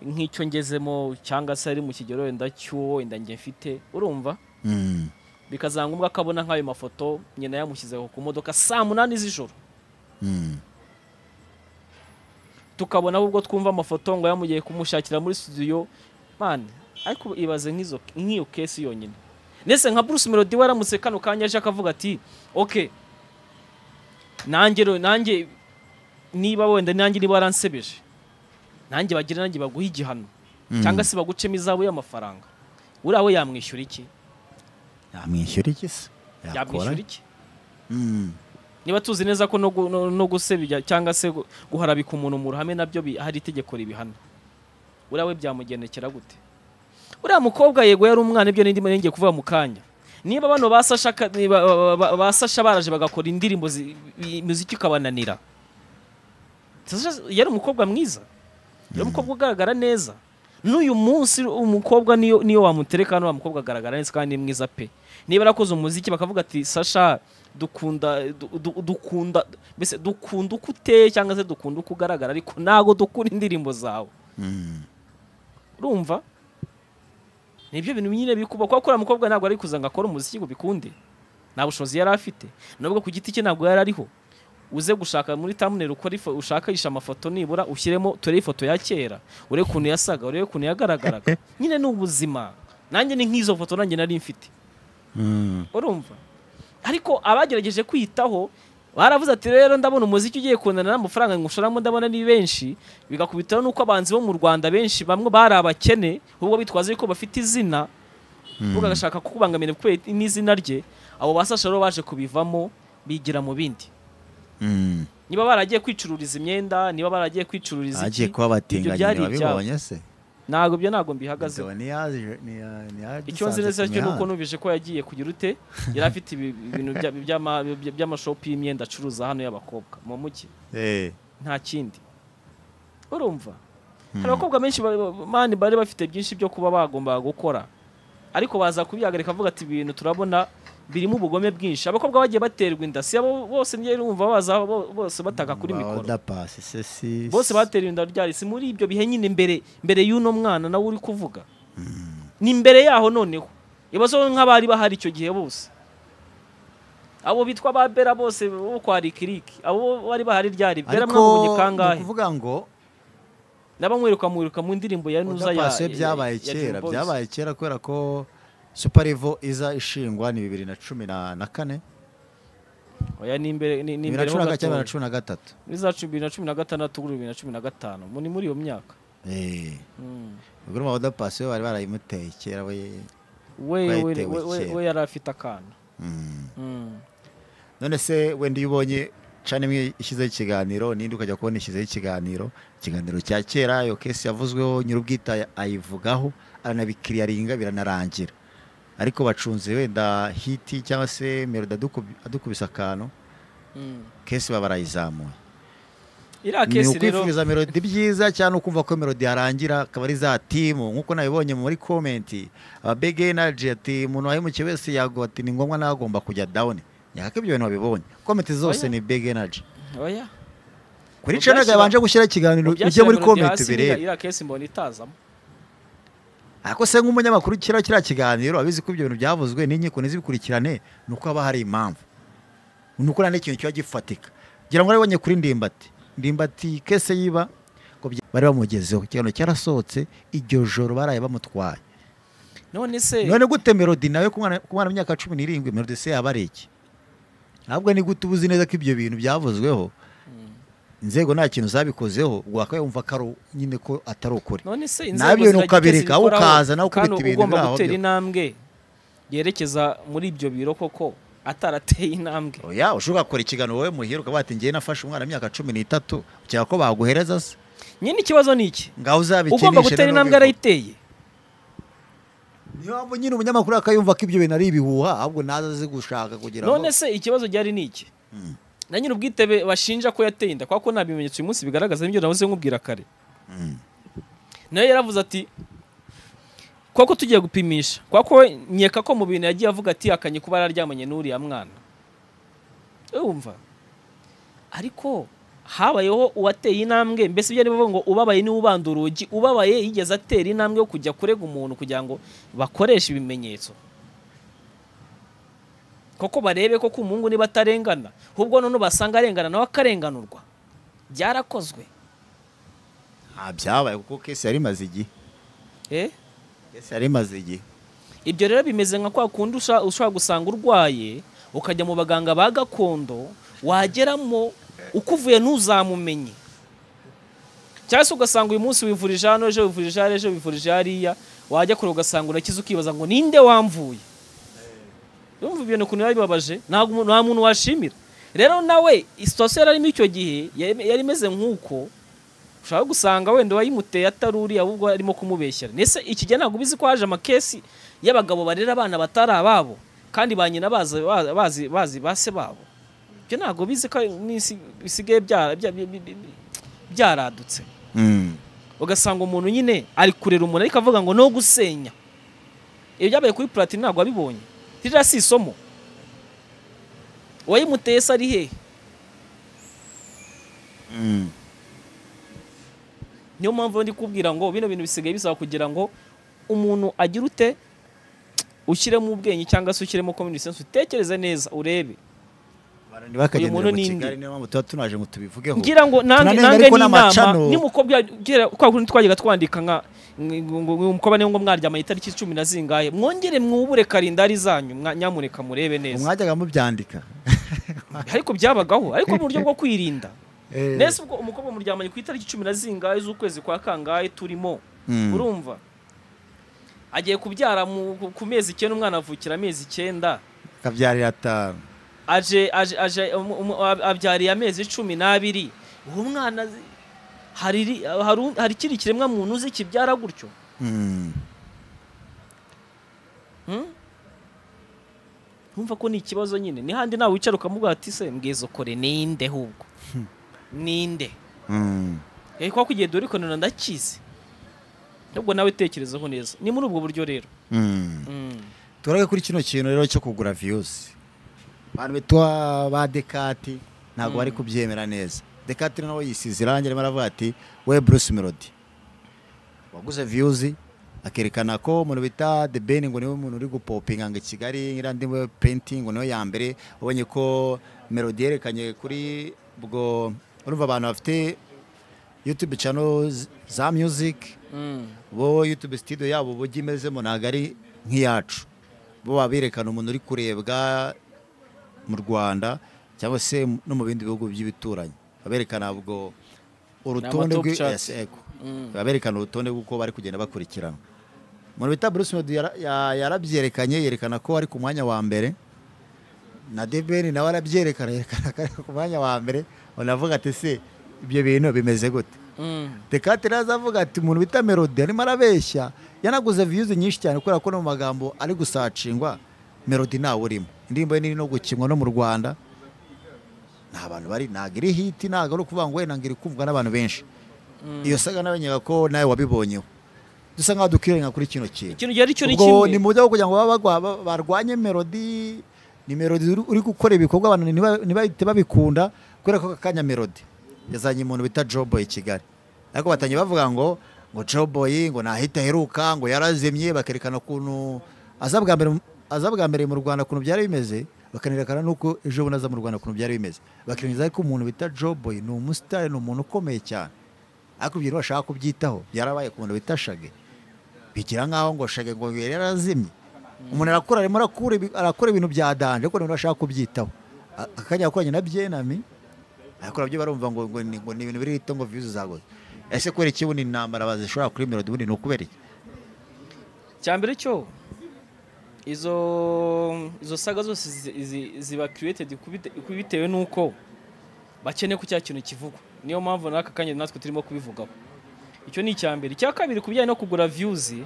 nk'icyo ngezemo cyangwa se ari mu kigero wenda cy'uwo wenda njye mfite urumva Mm. bikazaba ngombwa ko abona nk'ayo mafoto nyina yamushyizeho ku modoka saa munani z'ijoro Mm. tukabona ahubwo twumva amafoto ngo yamugiye kumushakira muri studio man ariko ibaze nk'izo nk'iyo kesi yonyine ndetse nka Bruce Melody waramutse kano kanya aje akavuga ati ok nanjye ro- nanjye niba wenda nanjye niba waransebeje nanjye bagire nanjye baguhe igihano Mm. cyangwa se bagucemo izabo y'amafaranga uriya we yamwishyura iki yamwishyura iki se yamwishyura iki Mm. niba tuzi neza ko no gu- no- no gusebya cyangwa se gu- guharabika umuntu mu ruhame nabyo bi- hari itegeko ribihana uriya we byamugendekera gute uriya mukobwa yego yari umwana ibyo n'indi ngiye kuvuga mu kanya niba bano basasha basasha baraje bagakora indirimbo zi- i- imiziki ukabananira Sasha yari umukobwa mwiza yari umukobwa ugaragara neza n'uyu munsi umukobwa niyo niyo wamutereka hano wa mukobwa agaragara neza kandi ni mwiza pe niba yarakoze umuziki bakavuga ati sasha dukunda du- du- dukunda mbese dukunda uko uteye cyangwa se dukunda uko ugaragara ariko ntabwo dukunda indirimbo zawe Mm. urumva nibyo bintu nyine bikuba kuko uriya mukobwa ntabwo ari kuza ngo akore umuziki ngo bikunde nta bushobozi yari afite nubwo ku giti cye ntabwo yari ariho uze gushaka muri thumbnail ukore ifo- ushakisha amafoto nibura ushyiremo turebe ifoto ya kera urebe ukuntu yasaga urebe ukuntu yagaragaraga nyine ni ubuzima nanjye ni nk'izo foto nanjye nari mfite Mm. urumva ariko abagerageje kwiyitaho baravuze ati rero ndabona umuziki ugiye kunana n'amafaranga ngushoramo ndabona ni benshi bigakubitaho n'uko abanzi bo mu rwanda benshi bamwe bari abakene ahubwo bitwaza yuko bafite izina uvuga agashaka kukubangamira kubera n'izina rye abo basasha rero baje kubivamo bigira mu bindi Mm. niba baragiye kwicururiza imyenda niba baragiye kwicururiza agiye iki kuba ibyo abatinganyi byari babibonye se ntabwo ibyo ntabwo mbihagazeho icyo nzi neza cyo ni uko numvise ko yagiye kugira ute yari afite ibi- ibintu bya- by'ama- bya- by'amashopu y'imyenda acuruza hano y'abakobwa mu mujyi nta kindi urumva hari abakobwa benshi ba- ba- mani bari bafite byinshi byo kuba bagombaga gukora ariko baza kubihagarika bavuga ati ibintu turabona birimo ubugome bwinshi abakobwa bagiye baterwa inda si abo bose njye numva baza bo- bose bataka kuri mikoro bose bateruye inda ryari si muri ibyo bihe nyine mbere mbere y'uno mwana nawe uri kuvuga ni mbere yaho noneho ibibazo nk'abari bahari icyo gihe bose abo bitwa ba bera bose bo kwa rikiriki abo bari bahari ryari bera mwabonye kangahe kuvuga ngo ndabamwiruka mwiruka mu ndirimbo ya nuza ya odapasi ya- byabaye ya Dream kera Boys. byabaye kera kubera ko suparivo iza ishingwa ni bibiri na cumi na na kane oya ni imbere ni ni bibiri na imbere cumi na ho gacyenda bibiri na cumi na gato gatatu muri za cumi na cumi na gatandatu kuri bibiri na cumi na gatanu mu- ni muri iyo myaka Eh, Mm. ubwo urumva odapasi we bari barayimuteye kera we we we Bayitewe we- we- kera. we yari afite akana Mm. Mm. none se wenda iyo ubonye cana imwe ishyizeho ikiganiro n'indi ukajya kubona ishyizeho ikiganiro ikiganiro cya kera iyo kesi yavuzweho nyir'ubwita ayivugaho aranabikiriyaringa biranarangira ariko bacunze wenda hiti cyangwa se melodi aduku- adukubise akantu Mm. kesi baba barayizamuye iriya ni kesi rero ukwifuriza melodi byiza cyangwa ukumva ko melodi yarangira akaba ari za timu nk'uko nabibonye muri komenti ababege enaji ati umuntu wahemukiye wese yago ati ni ngombwa nagomba kujya dawuni nyaka ibyo bintu babibonye komenti zose Oya. ni bege enaji oya kuri Mu canaga byashyira- yabanje gushyira ikiganiro ujye muri komenti ubirebe iriya kesi mbona itazamo ariko se nk'umunyamakuru kiriya kiriya kiganiro abizi ko ibyo bintu byavuzwe n'inkiko n'izibikurikirane ni uko haba hari impamvu ni uko nta n'ikintu kiba gifatika ngira ngo warabonye kuri ndimbati ndimbati kese yiba ngo bya- bari bamugezeho ikiganiro cyarasohotse iryo joro baraye bamutwaye none se none gute melodi nawe ku mwana ku mwana w'imyaka cumi n'irindwi melodi se yaba ari iki ntabwo ni gute uba uzi neza ko ibyo bintu byavuzweho inzego nta kintu zabikozeho wakayumva ko ari u- nyine ko atari ukuri none se Nabyo ziragira ukabireka, icyo zibikoraho, ukaza nawe ukubita kandi ibintu ugomba biri aho gutera byo. intambwe yerekeza muri ibyo biro koko atarateye intambwe oya ushobora gukora ikiganiro wowe muhira ukaba wati njyewe nafashe umwana w'imyaka cumi n'itatu ukeka ko baguhereza se nyine ikibazo ni iki ngaho uzabikinishe ugomba gutera intambwe arayiteye niyo mpamvu nyine umunyamakuru akayumva ko ibyo bintu ari ibihuha ahubwo naza azi gushaka kugira ngo none se ikibazo gihari ni iki Mm. na nyiri ubwitebe bashinja ko yateye inda kuko nta bimenyetso uyu munsi bigaragaza nibyo navuze nkubwira kare Mm. nawe yaravuze ati kuko tugiye gupimisha kuko we nkeka ko mu bintu yagiye avuga ati akanye kuba yararyamanye n'uriya mwana urumva ariko habayeho uwateye intambwe mbese ibyo arivuga ngo ubabaye niwe ubanda urugi ubabaye yigeze atera intambwe yo kujya kurega umuntu kugira ngo bakoreshe ibimenyetso koko barebe ko umuhungu niba atarengana ahubwo none basanga arengana nawe akarenganurwa byarakozwe nta byabaye kuko kesi yari imaze igihe eh? kesi yari imaze igihe ibyo rero bimeze nka kwa kundi usha- ushobora gusanga urwaye ukajya mu baganga ba gakondo wageramo ukuvuye ntuzamumenye cyangwa se ugasanga uyu munsi wivurije hano ejo wivurije hariya ejo wivurije hariya wajya kure ugasanga urakize ukibaza ngo ninde wamvuye urumva ibintu ukuntu biba bibabaje ntabwo umuntu- nta muntu washimira rero nawe sitasiyo yari arimo icyo gihe yari yari imeze nk'uko ushobora gusanga wenda uwayimuteye atari uriya ahubwo arimo kumubeshyera ndetse iki gihe ntabwo ubizi ko haje amakesi y'abagabo barera abana batari ababo kandi ba nyina bazi bazi bazi ba se babo ibyo ntabwo bizi ko n'isi bisigaye byara- bya- bya- bya- bya- byaradutse Mm. ugasanga umuntu nyine ari kurera umuntu ariko avuga ngo no gusenya ibyo byabaye kuri platini ntabwo wabibonye ririya si isomo uwayimuteye se ari hehe Mm. niyo mpamvu ndi kubwira ngo bino bintu bisigaye bisaba kugira ngo umuntu agire ute ushyiremo ubwenge cyangwa se ushyiremo common sense utekereze neza urebe Abantu ntibakagendera muntu mu ni inde? kigali niyo mpamvu tuba tunaje ngo tubivugeho ngira ngo nange Tunanenga nange ariko n'inama n'amacano. nimukobwa kera kwa kundi twajyaga twandika nka mukoba niyo ngo mwaryamanye itariki cumi na zingahe mwongere mwubure karindari zanyu mwa- nyamuneka murebe neza mwajyaga mubyandika ariko byabagaho ariko mu buryo bwo kwirinda Eh, nese ubwo umukobwa muryamanye ku itariki cumi na zingahe z'ukwezi kwa kangahe turimo Mm. urumva agiye kubyara mu- ku- ku mezi icyenda umwana avukira amezi icyenda kabyarira atanu aje aje aje umu- umu- ab- abyariye amezi cumi n'abiri uwo mwana zi- hari ri- hari u- hari ikindi kiremwa muntu uzi kibyara gutyo Mm. Hmm? Ntumva ko ni ikibazo nyine n'ihandi nawe wicara ukamuga ati se mbwiza ukore ninde ahubwo ninde Mm. Eh, kwa kugiye dore ikonera ndakizi nubwo nawe tekerezaho neza ni muri ubwo buryo rero Mm. Mm. turage kuri kino kintu rero cyo kugura viyuzi abantu bitwa ba dekati ntabwo bari kubyemera neza dekati rero nawe yisize irangi arimo aravuga ati we bruce melody waguze viyuzi akerekana ko umuntu bita the ben ngo niwe muntu uri gupopinga ngo i kigali iriya ndi we painting ngo niwe ya mbere ubonye ko melody yerekanye kuri ubwo urumva abantu bafite youtube channel za music Mm. bo YouTube studio yabo uburyo imezemo ntabwo ari nk'iyacu bo baba berekana umuntu uri kurebwa mu rwanda cyangwa se no mu bindi bihugu by'ibituranyi baberekana ubwo urutonde Ni ama top rw'i- Yes, charts. ego. Mm. baberekana urutonde rw'uko bari kugenda bakurikirana umuntu bita Bruce Melody yara- ya- yarabyerekanye yerekana ko ari ku mwanya wa mbere na Debeni nawe arabyerekana yerekana ko ari ku mwanya wa mbere unavuga ati se ibyo bintu bimeze gute Mm. Tekate araza avuga ati umuntu bita Melody arimo arabeshya yanaguze views nyinshi cyane kubera ko no mu magambo ari gusacingwa Melody ntawe urimo indirimbo ye niri no gukinwa no mu Rwanda nta bantu bari ntabwo iri hit ntabwo ari ukuvuga ngo wenda ngo iri kumvwa n'abantu benshi iyo saga nabonyaga ko nawe wabibonyeho dusa nkaho dukirenga kuri kino kintu ikintu gihari cyo ni ubwo ni kimwe mu buryo bwo kugira ngo babe bagwa- ba- barwanye melodi ni melodi uri- uri gukora ibikorwa abantu ntiba- ntibahite babikunda kubera ko aka kanya melodi yazanye umuntu bita joboy i kigali ariko batangiye bavuga ngo ngo joboy ngo ntahita aheruka ngo yarazimye bakerekana ukuntu aza bwa mbere mu- aza bwa mbere mu rwanda ukuntu byari bimeze bakanerekana n'uko ejo bundi aza mu rwanda ukuntu byari bimeze bakirengezaho ko umuntu bita joboy ni umusitari ni umuntu ukomeye cyane ariko ibyo ntibashaka kubyitaho byarabaye ku muntu bita shage bigira nkaho ngo shage ngo yari yarazimye umuntu arakura arimo arakura ibi- arakora ibintu bya danje ariko ntabwo ashaka kubyitaho A- akajya gukoranye na byenami ariko nabyo barumva ngo ngo ni ngo ni ibintu biri hito ngo viyuzi zagoze ese kubera iki ubundi intambara bazishobora kuri melodi ubundi ni ukubera iki cya mbere cyo izo izo saga zose zi- zi- ziba created kubite- bitewe n'uko bakeneye ko cya kintu kivugwa niyo mpamvu n'aka kanya natwe turimo kubivugaho icyo ni icya mbere icya kabiri ku bijyanye no kugura viyuzi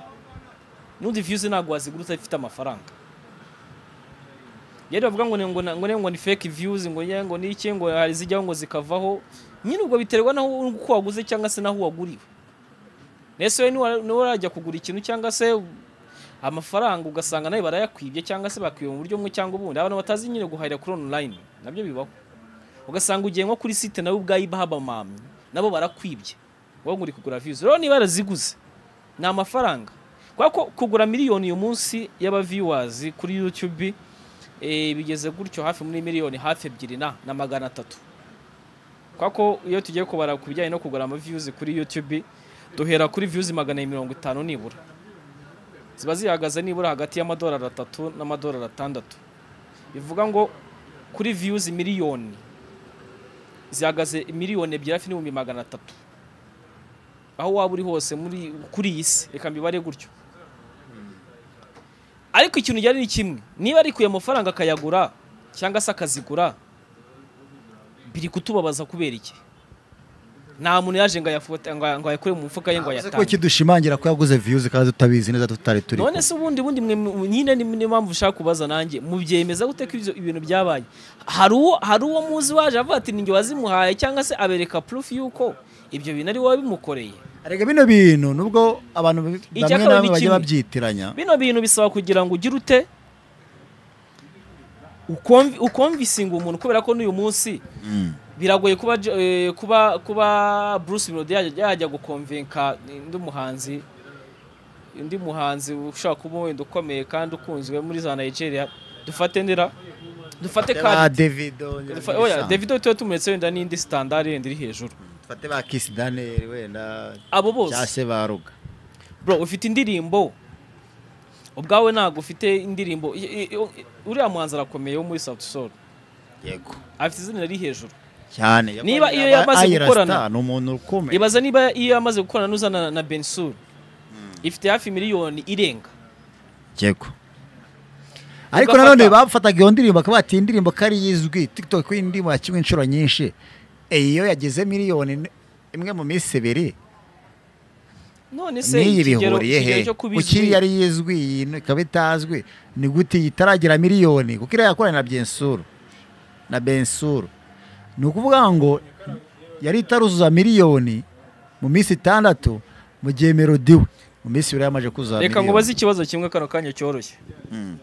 n'undi viyuzi ntabwo wazigura udafite amafaranga rero bavuga ngo ni- ngo na- ngo ni- ngo ni fake viyuzi ngo ni- ngo ni iki ngo hari izijyaho ngo zikavaho nyine ubwo biterwa n'aho uko waguze cyangwa se n'aho waguriwe mbese we niwa- niwarajya kugura ikintu cyangwa se amafaranga ugasanga nawe barayakwibye cyangwa se bakwiba mu buryo bumwe cyangwa ubundi abantu batazi nyine guhahira kuri online nabyo bibaho ugasanga ugiye nko kuri site nawe ubwayo bahabamamye nabo barakwibye wowe ngo uri kugura views rero niba yaraziguze ni amafaranga kubera ko kugura miliyoni uyu munsi y'aba viewers kuri YouTube eh, bigeze gutyo hafi muri miliyoni hafi ebyiri na na magana atatu kubera ko iyo tugiye kubara ku bijyanye no kugura ama views kuri YouTube duhera kuri views magana abiri mirongo itanu nibura ziba zihagaze nibura hagati y'amadolari atatu n'amadolari atandatu bivuga ngo kuri views miliyoni zihagaze miliyoni ebyiri hafi n'ibihumbi magana atatu aho waba uri hose muri kuri iyi si reka mbibare gutyo ariko ikintu gihari ni kimwe niba arikuye amafaranga akayagura cyangwa se akazigura biri kutubabaza kubera iki nta muntu yaje ngo ayafote- ngo ngo ayakure mu mufuka ye ngo Ese ayatange ko kidushimangira ko yaguze viyuzi kandi tutabizi neza tutari turi none se ubundi bundi mwe mu- nyine ni niyo mpamvu ushaka kubaza nanjye mubyemeza gute ko ibyo ibintu byabaye hari uwo hari uwo muzi waje avuga ati ninjye wazimuhaye cyangwa se abereka proof y'uko ibyo bintu ari wowe bimukoreye arega bino bintu nubwo abantu bi- bamwe Icya kabiri na bamwe ni bajya kimwe. babyitiranya bino bintu bisaba kugira ngo ugire ute ukomvi- ukomvisinga umuntu kubera ko n'uyu munsi biragoye kuba Jo- eh, kuba kuba Bruce Melody yajya yajya gukomvenka undi muhanzi undi muhanzi ushaka kuba wenda ukomeye kandi ukunzwe muri za Nigeria dufate ndera dufate ba kandi davido dufa- oya Davido tuba tumuretse wenda n'indi standard yenda iri hejuru dufate ba kisi daniyeli wenda abo bose cyangwa se ba ruga bro ufite indirimbo ubwawe ntabwo ufite indirimbo i- i- i- uriya muhanzi arakomeye wo muri South Soul yego afite izina riri hejuru cyane Niba iyo yamaze gukorana. ni umuntu ukomeye ibaza niba iyo yamaze gukorana n'uzana na bensur ifite hafi miliyoni irenga yego ariko Ugafata- nanone bafataga iyo ndirimbo akaba bati iyi ndirimbo ko ari izwi tiktok iyi ndirimbo yakinnye inshuro nyinshi Eh, iyo yageze miliyoni n- imwe mu minsi ibiri none se n'iyi ikigero- bihuriye he ikigero cyo kuba kuki izwi- yari yizwi iyi no ikaba itazwi ni gute iyi itaragira miliyoni kuko iriya yakoranye na bensuru na bensuru ni ukuvuga ngo yari itaruzuza miliyoni mu minsi itandatu mu gihe melodi we mu minsi ibiri yamaje kuzuza reka ngo miliyoni baze ikibazo kimwe kano kanya cyoroshye Mm.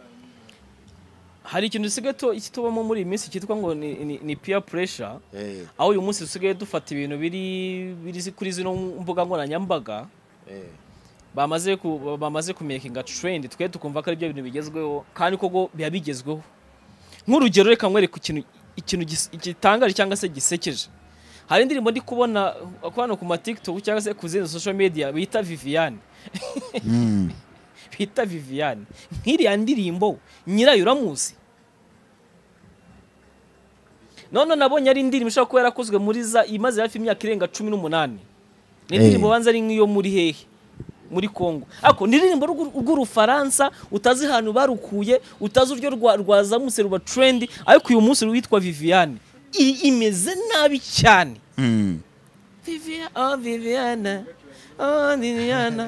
hari ikintu dusigaye tu- tubamo muri iyi minsi cyitwa ngo ni, ni, ni peer pressure Eh, aho uyu munsi dusigaye dufata ibintu biri biri zi- kuri zino mbuga nkoranyambaga eh. bamaze ku, bamaze kumekinga trend twe tukumva ko ari byo bintu bigezweho kandi koko biba bigezweho nk'urugero reka nkwereke ikintu ikintu gis- gitangaje cyangwa se gisekeje hari indirimbo ndi kubona ko hano ku ma TikTok cyangwa se ku zindi social media bita Viviane Mm. bita Viviane nk'iriya ndirimbo nyirayo uramuzi none nabonye ari indirimbo ishobora kuba yarakozwe muri za imaze hafi imyaka irenga cumi n'umunani ni indirimbo Eh. banza ari nk'iyo muri hehe muri Congo ariko ni indirimbo rw'u- rw'urufaransa utazi ahantu barukuye utazi uryo rwa- rwazamutse ruba trendi ariko uyu munsi witwa Viviane I- imeze nabi cyane Mm. Viviane oh Viviane oh Viviane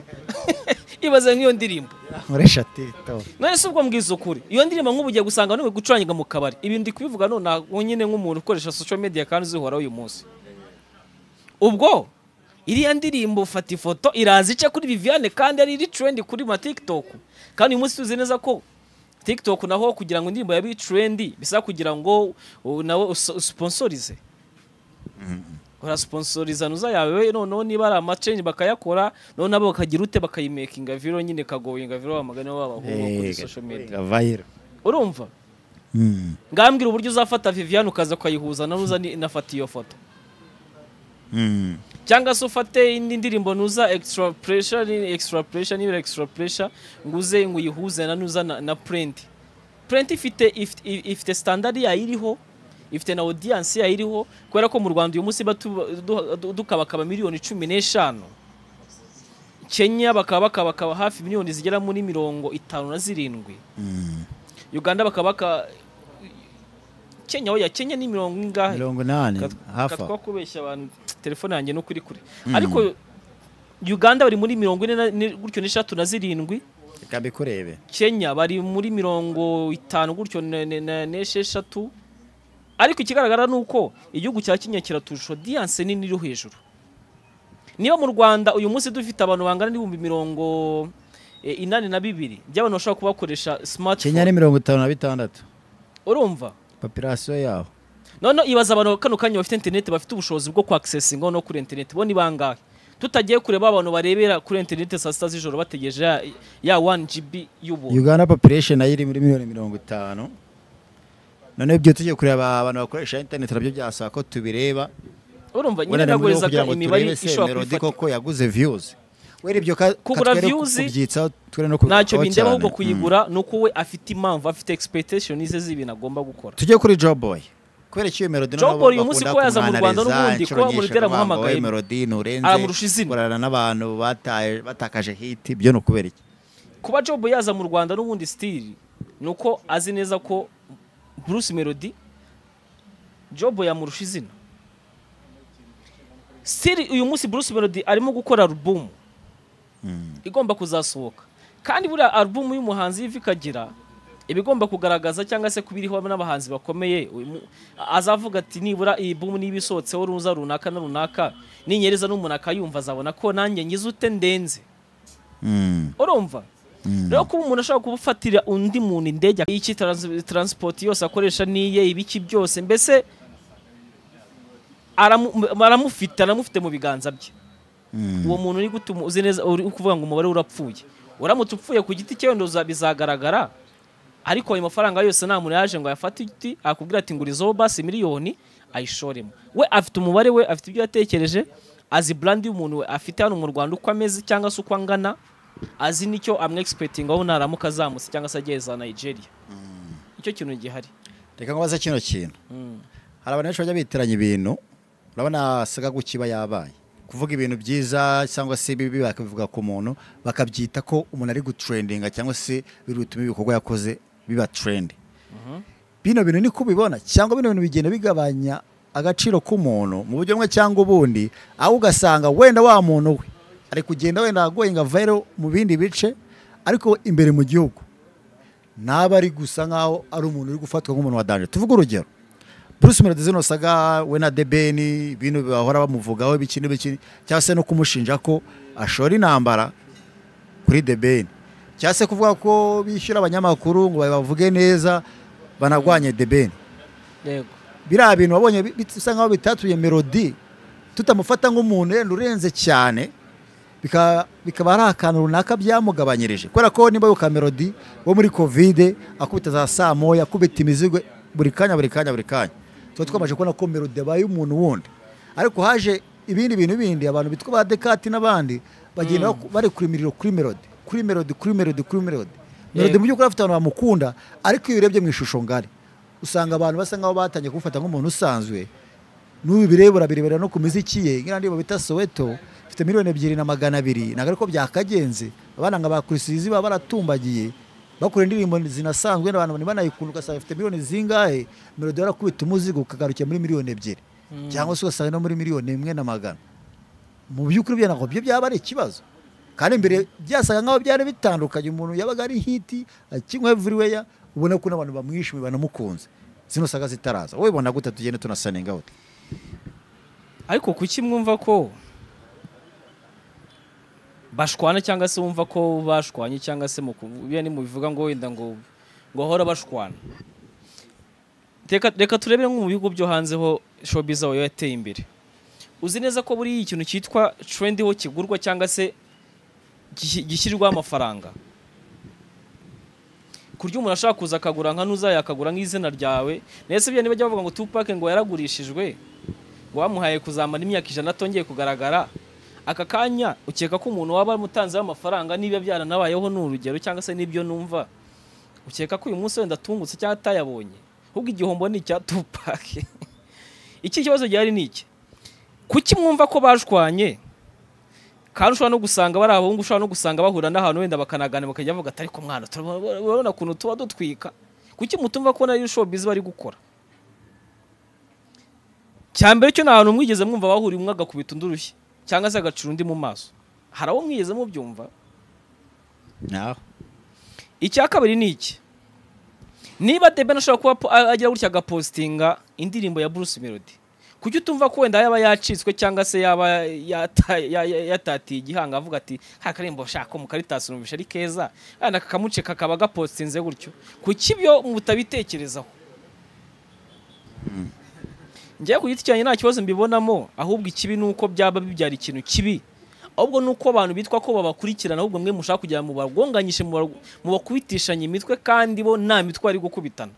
ibaze nk'iyo ndirimbo nkoresha tito none se ubwo mbwiza ukuri iyo ndirimbo nk'ubu ugiye gusanga n'ubu gucurangira mu kabari ibi ndi kubivuga nonaha nyine nk'umuntu ukoresha social media kandi uzihoraho uyu munsi ubwo iriya ndirimbo ufata ifoto iraza ice kuri Viviane kandi ari iri trend kuri ma TikTok kandi uyu munsi tuzi neza ko TikTok naho kugira ngo indirimbo yabe trend bisaba kugira ngo uh, nawe us- usponsorize urasponsorizana uza yawe noneho niba ari amacenge bakayakora noneho nabo bakagira ute bakayimekinga viro nyine kagoyinga viro bamagana babahunga kuri social media vayiro urumva ngambwira uburyo uzafata viviane ukaza ukayihuza nanuza inafata iyo foto cyangwa se ufate indi ndirimbo nuza extra pressure ni extra pressure niba extra pressure ngo uze ngo uyihuze nanuza na, na print print ifite ifite, ifite standard yayo iriho ifite na audience yayo iriho kubera ko mu Rwanda uyu munsi batu- du- du- dukabakaba miliyoni cumi n'eshanu Kenya bakaba bakabakaba hafi miliyoni zigera muri mirongo itanu na zirindwi Uganda bakaba baka Kenya oya Kenya ni mirongo ingahe mirongo inani hafi katwa kubeshya abantu telefone yanjye no kuri kure ariko Uganda bari muri mirongo ine na- ni- gutyo n'eshatu na zirindwi reka mbikurebe Kenya bari muri mirongo itanu gutyo ne- ne- ne- n'esheshatu ariko ikigaragara ni uko igihugu cya Kenya kiraturusha audience nini iri hejuru niba mu Rwanda uyu munsi dufite abantu bangana n'ibihumbi mirongo eh, inani na bibiri by'abantu bashobora kuba bakoresha kenya smartphone ni mirongo itanu na bitandatu urumva popirasiyo yaho none ibaza abantu kano kanya bafite interineti bafite ubushobozi bwo kwakisesinga no kuri interineti bo ni bangahe tutagiye kureba abantu barebera kuri interineti saa sita z'ijoro bategereje ya, ya 1 GB y'ubuntu uganda popiresheni nayo iri muri miliyoni mirongo itanu noneho ibyo tugiye kureba abantu bakoresha interineti nabyo byasaba ko tubireba urumva nyine wenda ni muri nagoreza kugira ngo imibare turebe se ishobora melodi kubifatika koko yaguze viyuzi wera ibyo ka- Kugura katwere views, kubyitsaho twere no ntacyo kubikoraho bindeba ahubwo cyane. kuyigura ni uko we afite impamvu afite expectation ze z'ibintu agomba gukora Mm. tujye kuri joboy kubera iyo melodi Joe Boy uyu munsi ko yaza mu Rwanda n'ubundi, ko Murutera amuhamagaye, melodi nurenze aramurusha izina. urarana n'abantu bataye batakaje hiti ibyo ni ukubera iki kuba job yaza mu rwanda n'ubundi stili ni uko azi neza ko bruce melody job yamurusha izina stili uyu munsi bruce melody arimo gukora alubumu igomba kuzasohoka kandi buriya alubumu y'umuhanzi y'ivi kagira iba igomba kugaragaza cyangwa se kubiriho n'abahanzi bakomeye uyu mu- azavuga ati nibura iyi bumu niba isohotseho ruza runaka na runaka ninyereza n'umuntu akayumva azabona ko nanjye ngize ute ndenze urumva rero kuba umuntu ashobora kubufatira undi muntu indege iki trans- transport yose akoresha niye ibiki byose mbese aramu- aramufite aramufite mu biganza bye uwo muntu ni gutuma uzi neza uri kuvuga ngo umubare urapfuye uramutse upfuye ku giti cye wenda uza- bizagaragara ariko ayo mafaranga yose nta muntu yaje ngo ayafate igiti akubwira ati ngurizaho basi miliyoni ayishoremo we afite umubare we afite ibyo yatekereje azi brand y'umuntu we afite hano mu Rwanda uko ameze cyangwa se uko angana azi nicyo amwegispektingaho naramuka azamutse cyangwa se ageze za Nigeria icyo kintu gihari reka nkubaze kino kintu hari abantu benshi bajya bitiranya ibintu urabona saga guki iba yabaye kuvuga ibintu byiza cyangwa se bibi bakabivuga ku muntu bakabyita ko umuntu ari gutrendinga cyangwa se biri butume ibikorwa yakoze biba trendi bino bintu niko ubibona cyangwa bino bintu bigenda bigabanya agaciro k'umuntu mu buryo bumwe cyangwa ubundi aho ugasanga wenda wa muntu we ari kugenda wenda agoyinga vayiro mu bindi bice ariko imbere mu gihugu ntaba ari gusa nkaho ari umuntu uri gufatwa nk'umuntu wa danje tuvuge urugero Bruce Melody zino saga we na Debeni ibintu bahora bamuvugaho bikini bikini cyangwa se no kumushinja ko ashora intambara kuri Debeni cyangwa se kuvuga ko bishyura abanyamakuru ngo bavuge neza banagwanye Debeni yego biriya bintu wabonye bi- bisa nkaho bitatuye melodi tutamufata nk'umuntu wenda urenze cyane bika- bikaba ari akantu runaka byamugabanyirije kubera ko niba yuka melodi wo muri kovide akubita za saa moya akubita imizigo buri kanya buri kanya buri kanya tuba twamaze kubona ko melodi abaye umuntu wundi ariko haje ibindi bintu bindi abantu bitwa ba dekati n'abandi bagenda baku- bari kuri miriro kuri melodi kuri melodi kuri melodi kuri melodi melodi Yego. mu by'ukuri afite abantu bamukunda ariko iyo urebye mu ishusho ngari usanga abantu basa nkaho batangiye kumufata nk'umuntu usanzwe n'ubu bireba urabirebera no ku miziki ye nk'iyo ndirimbo bita soweto ifite miliyoni ebyiri na magana abiri ntabwo ariko byakagenze abana nka ba kurisizi baba baratumbagiye bakora indirimbo zinasanzwe n'abantu bari banayikunda ugasanga ifite miliyoni zingahe melodi yarakubita umuzigo ukagarukira muri miliyoni ebyiri cyangwa se ugasanga no muri miliyoni imwe na magana mu by'ukuri byo ntabwo byo byaba ari ikibazo kandi mbere byasaga nkaho byari bitandukanye umuntu yabaga ari hiti akinywa everywhere ubona ko n'abantu bamwishimiye banamukunze zino saga zitaraza wowe bona gute tugende tunasanenga wote ariko kuki mwumva ko bashwana cyangwa se wumva ko bashwanye cyangwa se mu kuvu- biriya nimubivuga ngo wenda ngo ngo bahora bashwana reka reka turebere nko mu bihugu byo hanze ho showbiz aho yateye imbere uzi neza ko buriya ikintu cyitwa trendy ho kigurwa cyangwa se gishyi- gishyirwaho amafaranga kurya umuntu ashaka kuza akagura nka nuza yakagura nk'izina ryawe ndetse biriya nibajya bavuga ngo tupake ngo yaragurishijwe ngo bamuhaye kuzamara imyaka ijana atongeye kugaragara aka kanya ukeka ko umuntu waba umutanzeho amafaranga niba byaranabayeho ni urugero cyangwa se n'ibyo numva ukeka ko uyu munsi wenda atungutse cyangwa atayabonye ahubwo igihombo ni icya tupake iki kibazo gihari ni iki kuki mwumva ko bashwanye kandi ushobora no gusanga bari abahungu ushobora no gusanga bahura n'ahantu wenda bakanagana bakajya bavuga atari ku mwana turabona- urabona ukuntu tuba dutwika kuki mutumva ko nari showbiz bari gukora cyambere cyo nta hantu mwigeze mwumva bahuriye umwe agakubita undi urushyi cyangwa se agacira undi mu maso hari abo mwigeze mubyumva naho icya kabiri ni iki niba deben ashobora kuba po- a- agira gutya agapositinga indirimbo ya bruce melody kuki utumva ko wenda yaba yacitswe cyangwa se yaba yata- ya- ya- yatatiye igihanga avuga ati nta karirimbo shaka ko mukaritasi numvisha ari keza kandi aka kamuce kakaba gapositinze gutyo kuki ibyo mutabitekerezaho njyewe ku giti cyanjye nta kibazo mbibonamo ahubwo ikibi ni uko byaba bibyara ikintu kibi ahubwo ni uko abantu bitwa ko babakurikirana ahubwo mwe mushaka kugira ngo mubagonganyishe muba- mubakubitishanye imitwe kandi bo nta mitwe bari gukubitana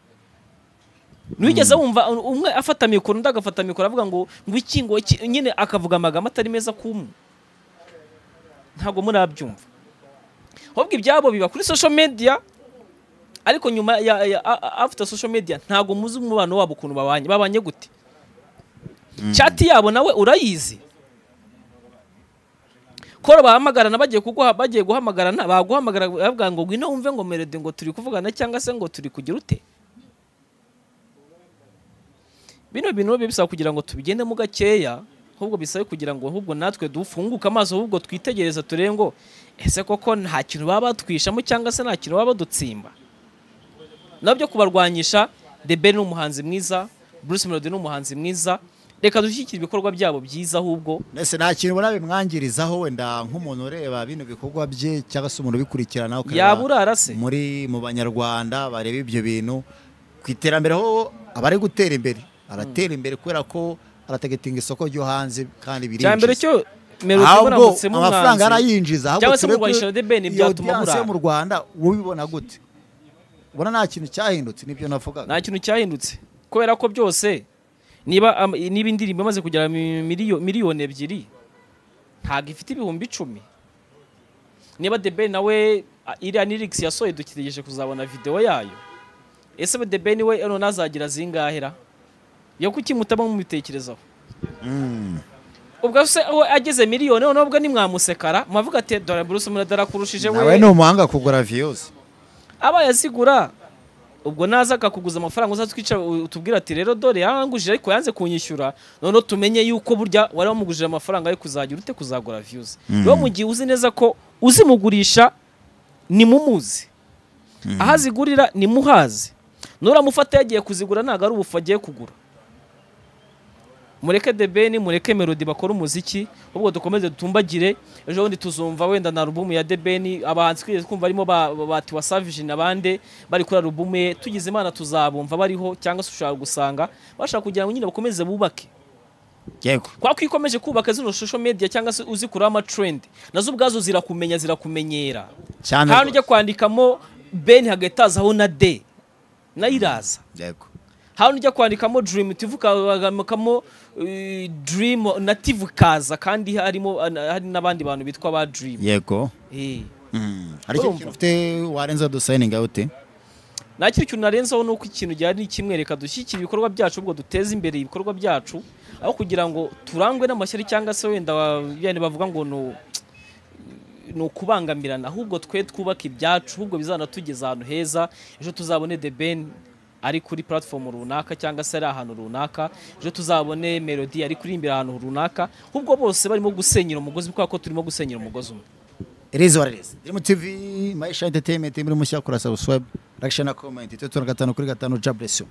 ntigeze wumva umwe afata mikoro undi agafata mikoro avuga ngo ngo iki ngo iki nyine akavuga amagambo atari meza ku mwe ntabwo murabyumva ahubwo ibyabo biba kuri social media ariko nyuma ya, ya a- a- after social media ntabwo muzi umubano wabo ukuntu babanye babanye gute chati yabo nawe urayizi kora bahamagarana bagiye kuguha bagiye guhamagarana baguhamagara bavuga ngo ngwino wumve ngo melody ngo turi kuvugana cyangwa se ngo turi kugira ute bino bintu biba bisaba kugira ngo tubigendemo gakeya ahubwo bisabe kugira ngo ahubwo natwe dufunguke amaso ahubwo twitegereza turebe ngo ese koko nta kintu baba batwishamo cyangwa se nta kintu baba badutsimba nabyo kubarwanyisha The Ben ni umuhanzi mwiza Bruce Melody ni umuhanzi mwiza reka dushyigikire ibikorwa byabo byiza ahubwo mbese nta kintu ubona bimwangirizaho wenda nk'umuntu ureba bino bikorwa bye cyangwa se umuntu ubikurikirana ukareba yaba urarase muri mu banyarwanda bareba ibyo bintu ku iterambere ho abari gutera imbere aratera imbere kubera ko arategetinga isoko ryo hanze kandi birinjiza cya mbere cyo Melody ahubwo muramutsemo amafaranga umwanzi arayinjiza ahubwo Cyangwa se turebe ko murwanisha na The Ben iyo byatuma audience yo murara. mu Rwanda ubibona gute ubona nta kintu cyahindutse nibyo navugaga nta kintu cyahindutse kubera ko byose niba am- niba indirimbo imaze kugera mi- miliyo- miliyoni ebyiri ntabwo ifite ibihumbi icumi niba The Ben nawe a- iriya ni lyrics yasohoye dutegereje kuzabona video yayo ese the ben we none azagira zingahera yo kuki mutabamo mubitekerezaho ubwo se aho ageze miliyoni noneho ubwo nimwamusekara mwavuga ati dore bruce muradara kurushije nawe ni umuhanga kugura viyuzi abaye azigura ubwo naza akakuguza amafaranga uza twicara utubwira ati rero dore yarangujije ariko yanze kunyishyura noneho tumenye yuko burya wari wamugujije amafaranga yo kuzagira ute kuzagura viyuzi rero mu gihe uzi neza ko uzimugurisha ni mumuzi aho azigurira ni muhazi nuramufata yagiye kuzigura ntabwo ari ubufu agiye kugura mureke the ben mureke melody bakora umuziki ahubwo dukomeze dutumbagire ejo bundi tuzumva wenda na alubumu ya the ben abahanzi twigeze kumva barimo ba- ba- ba tiwa savage n'abandi bari kuri alubumu ye tugize imana tuzabumva bariho cyangwa se ushobora gusanga bashaka kugira ngo nyine bakomeze bubake yego kwa ko iyo ukomeje kubaka zino social media cyangwa se uzikuraho amatrend nazo ubwazo zirakumenya zirakumenyera cyane hano ujya rwose. kwandikamo ben hagahita hazaho na de nayo iraza yego hano ujya kwandikamo dream tv ukandikamo eh, dream na tv ukaza kandi harimo ana- hari n'abandi bantu bitwa ba dream yego Eh. Mm. hari icyo kintu Urumva? ufite warenza dusayininga ute nta kindi kintu narenzaho ni uko ikintu gihari ni kimwe reka dushyigikire ibikorwa byacu ubwo duteze imbere ibikorwa byacu aho kugira ngo turangwe n'amashyari cyangwa se wenda ba- bene bavuga ngo ni ni ukubangamirana ahubwo twe twubake ibyacu ahubwo bizanatugeza ahantu heza ejo tuzabone the ben ari kuri platform runaka cyangwa se ari ahantu runaka ejo tuzabone melody ari kuririmbira ahantu runaka ahubwo bose barimo gusenyera umugozi kubera ko turimo gusenyera umugozi umwe irizi waririzi dirimu tivi mayisha entertainment muri mushya kora subscribe reaction na comment itatu na gatanu kuri gatanu jaburesiyo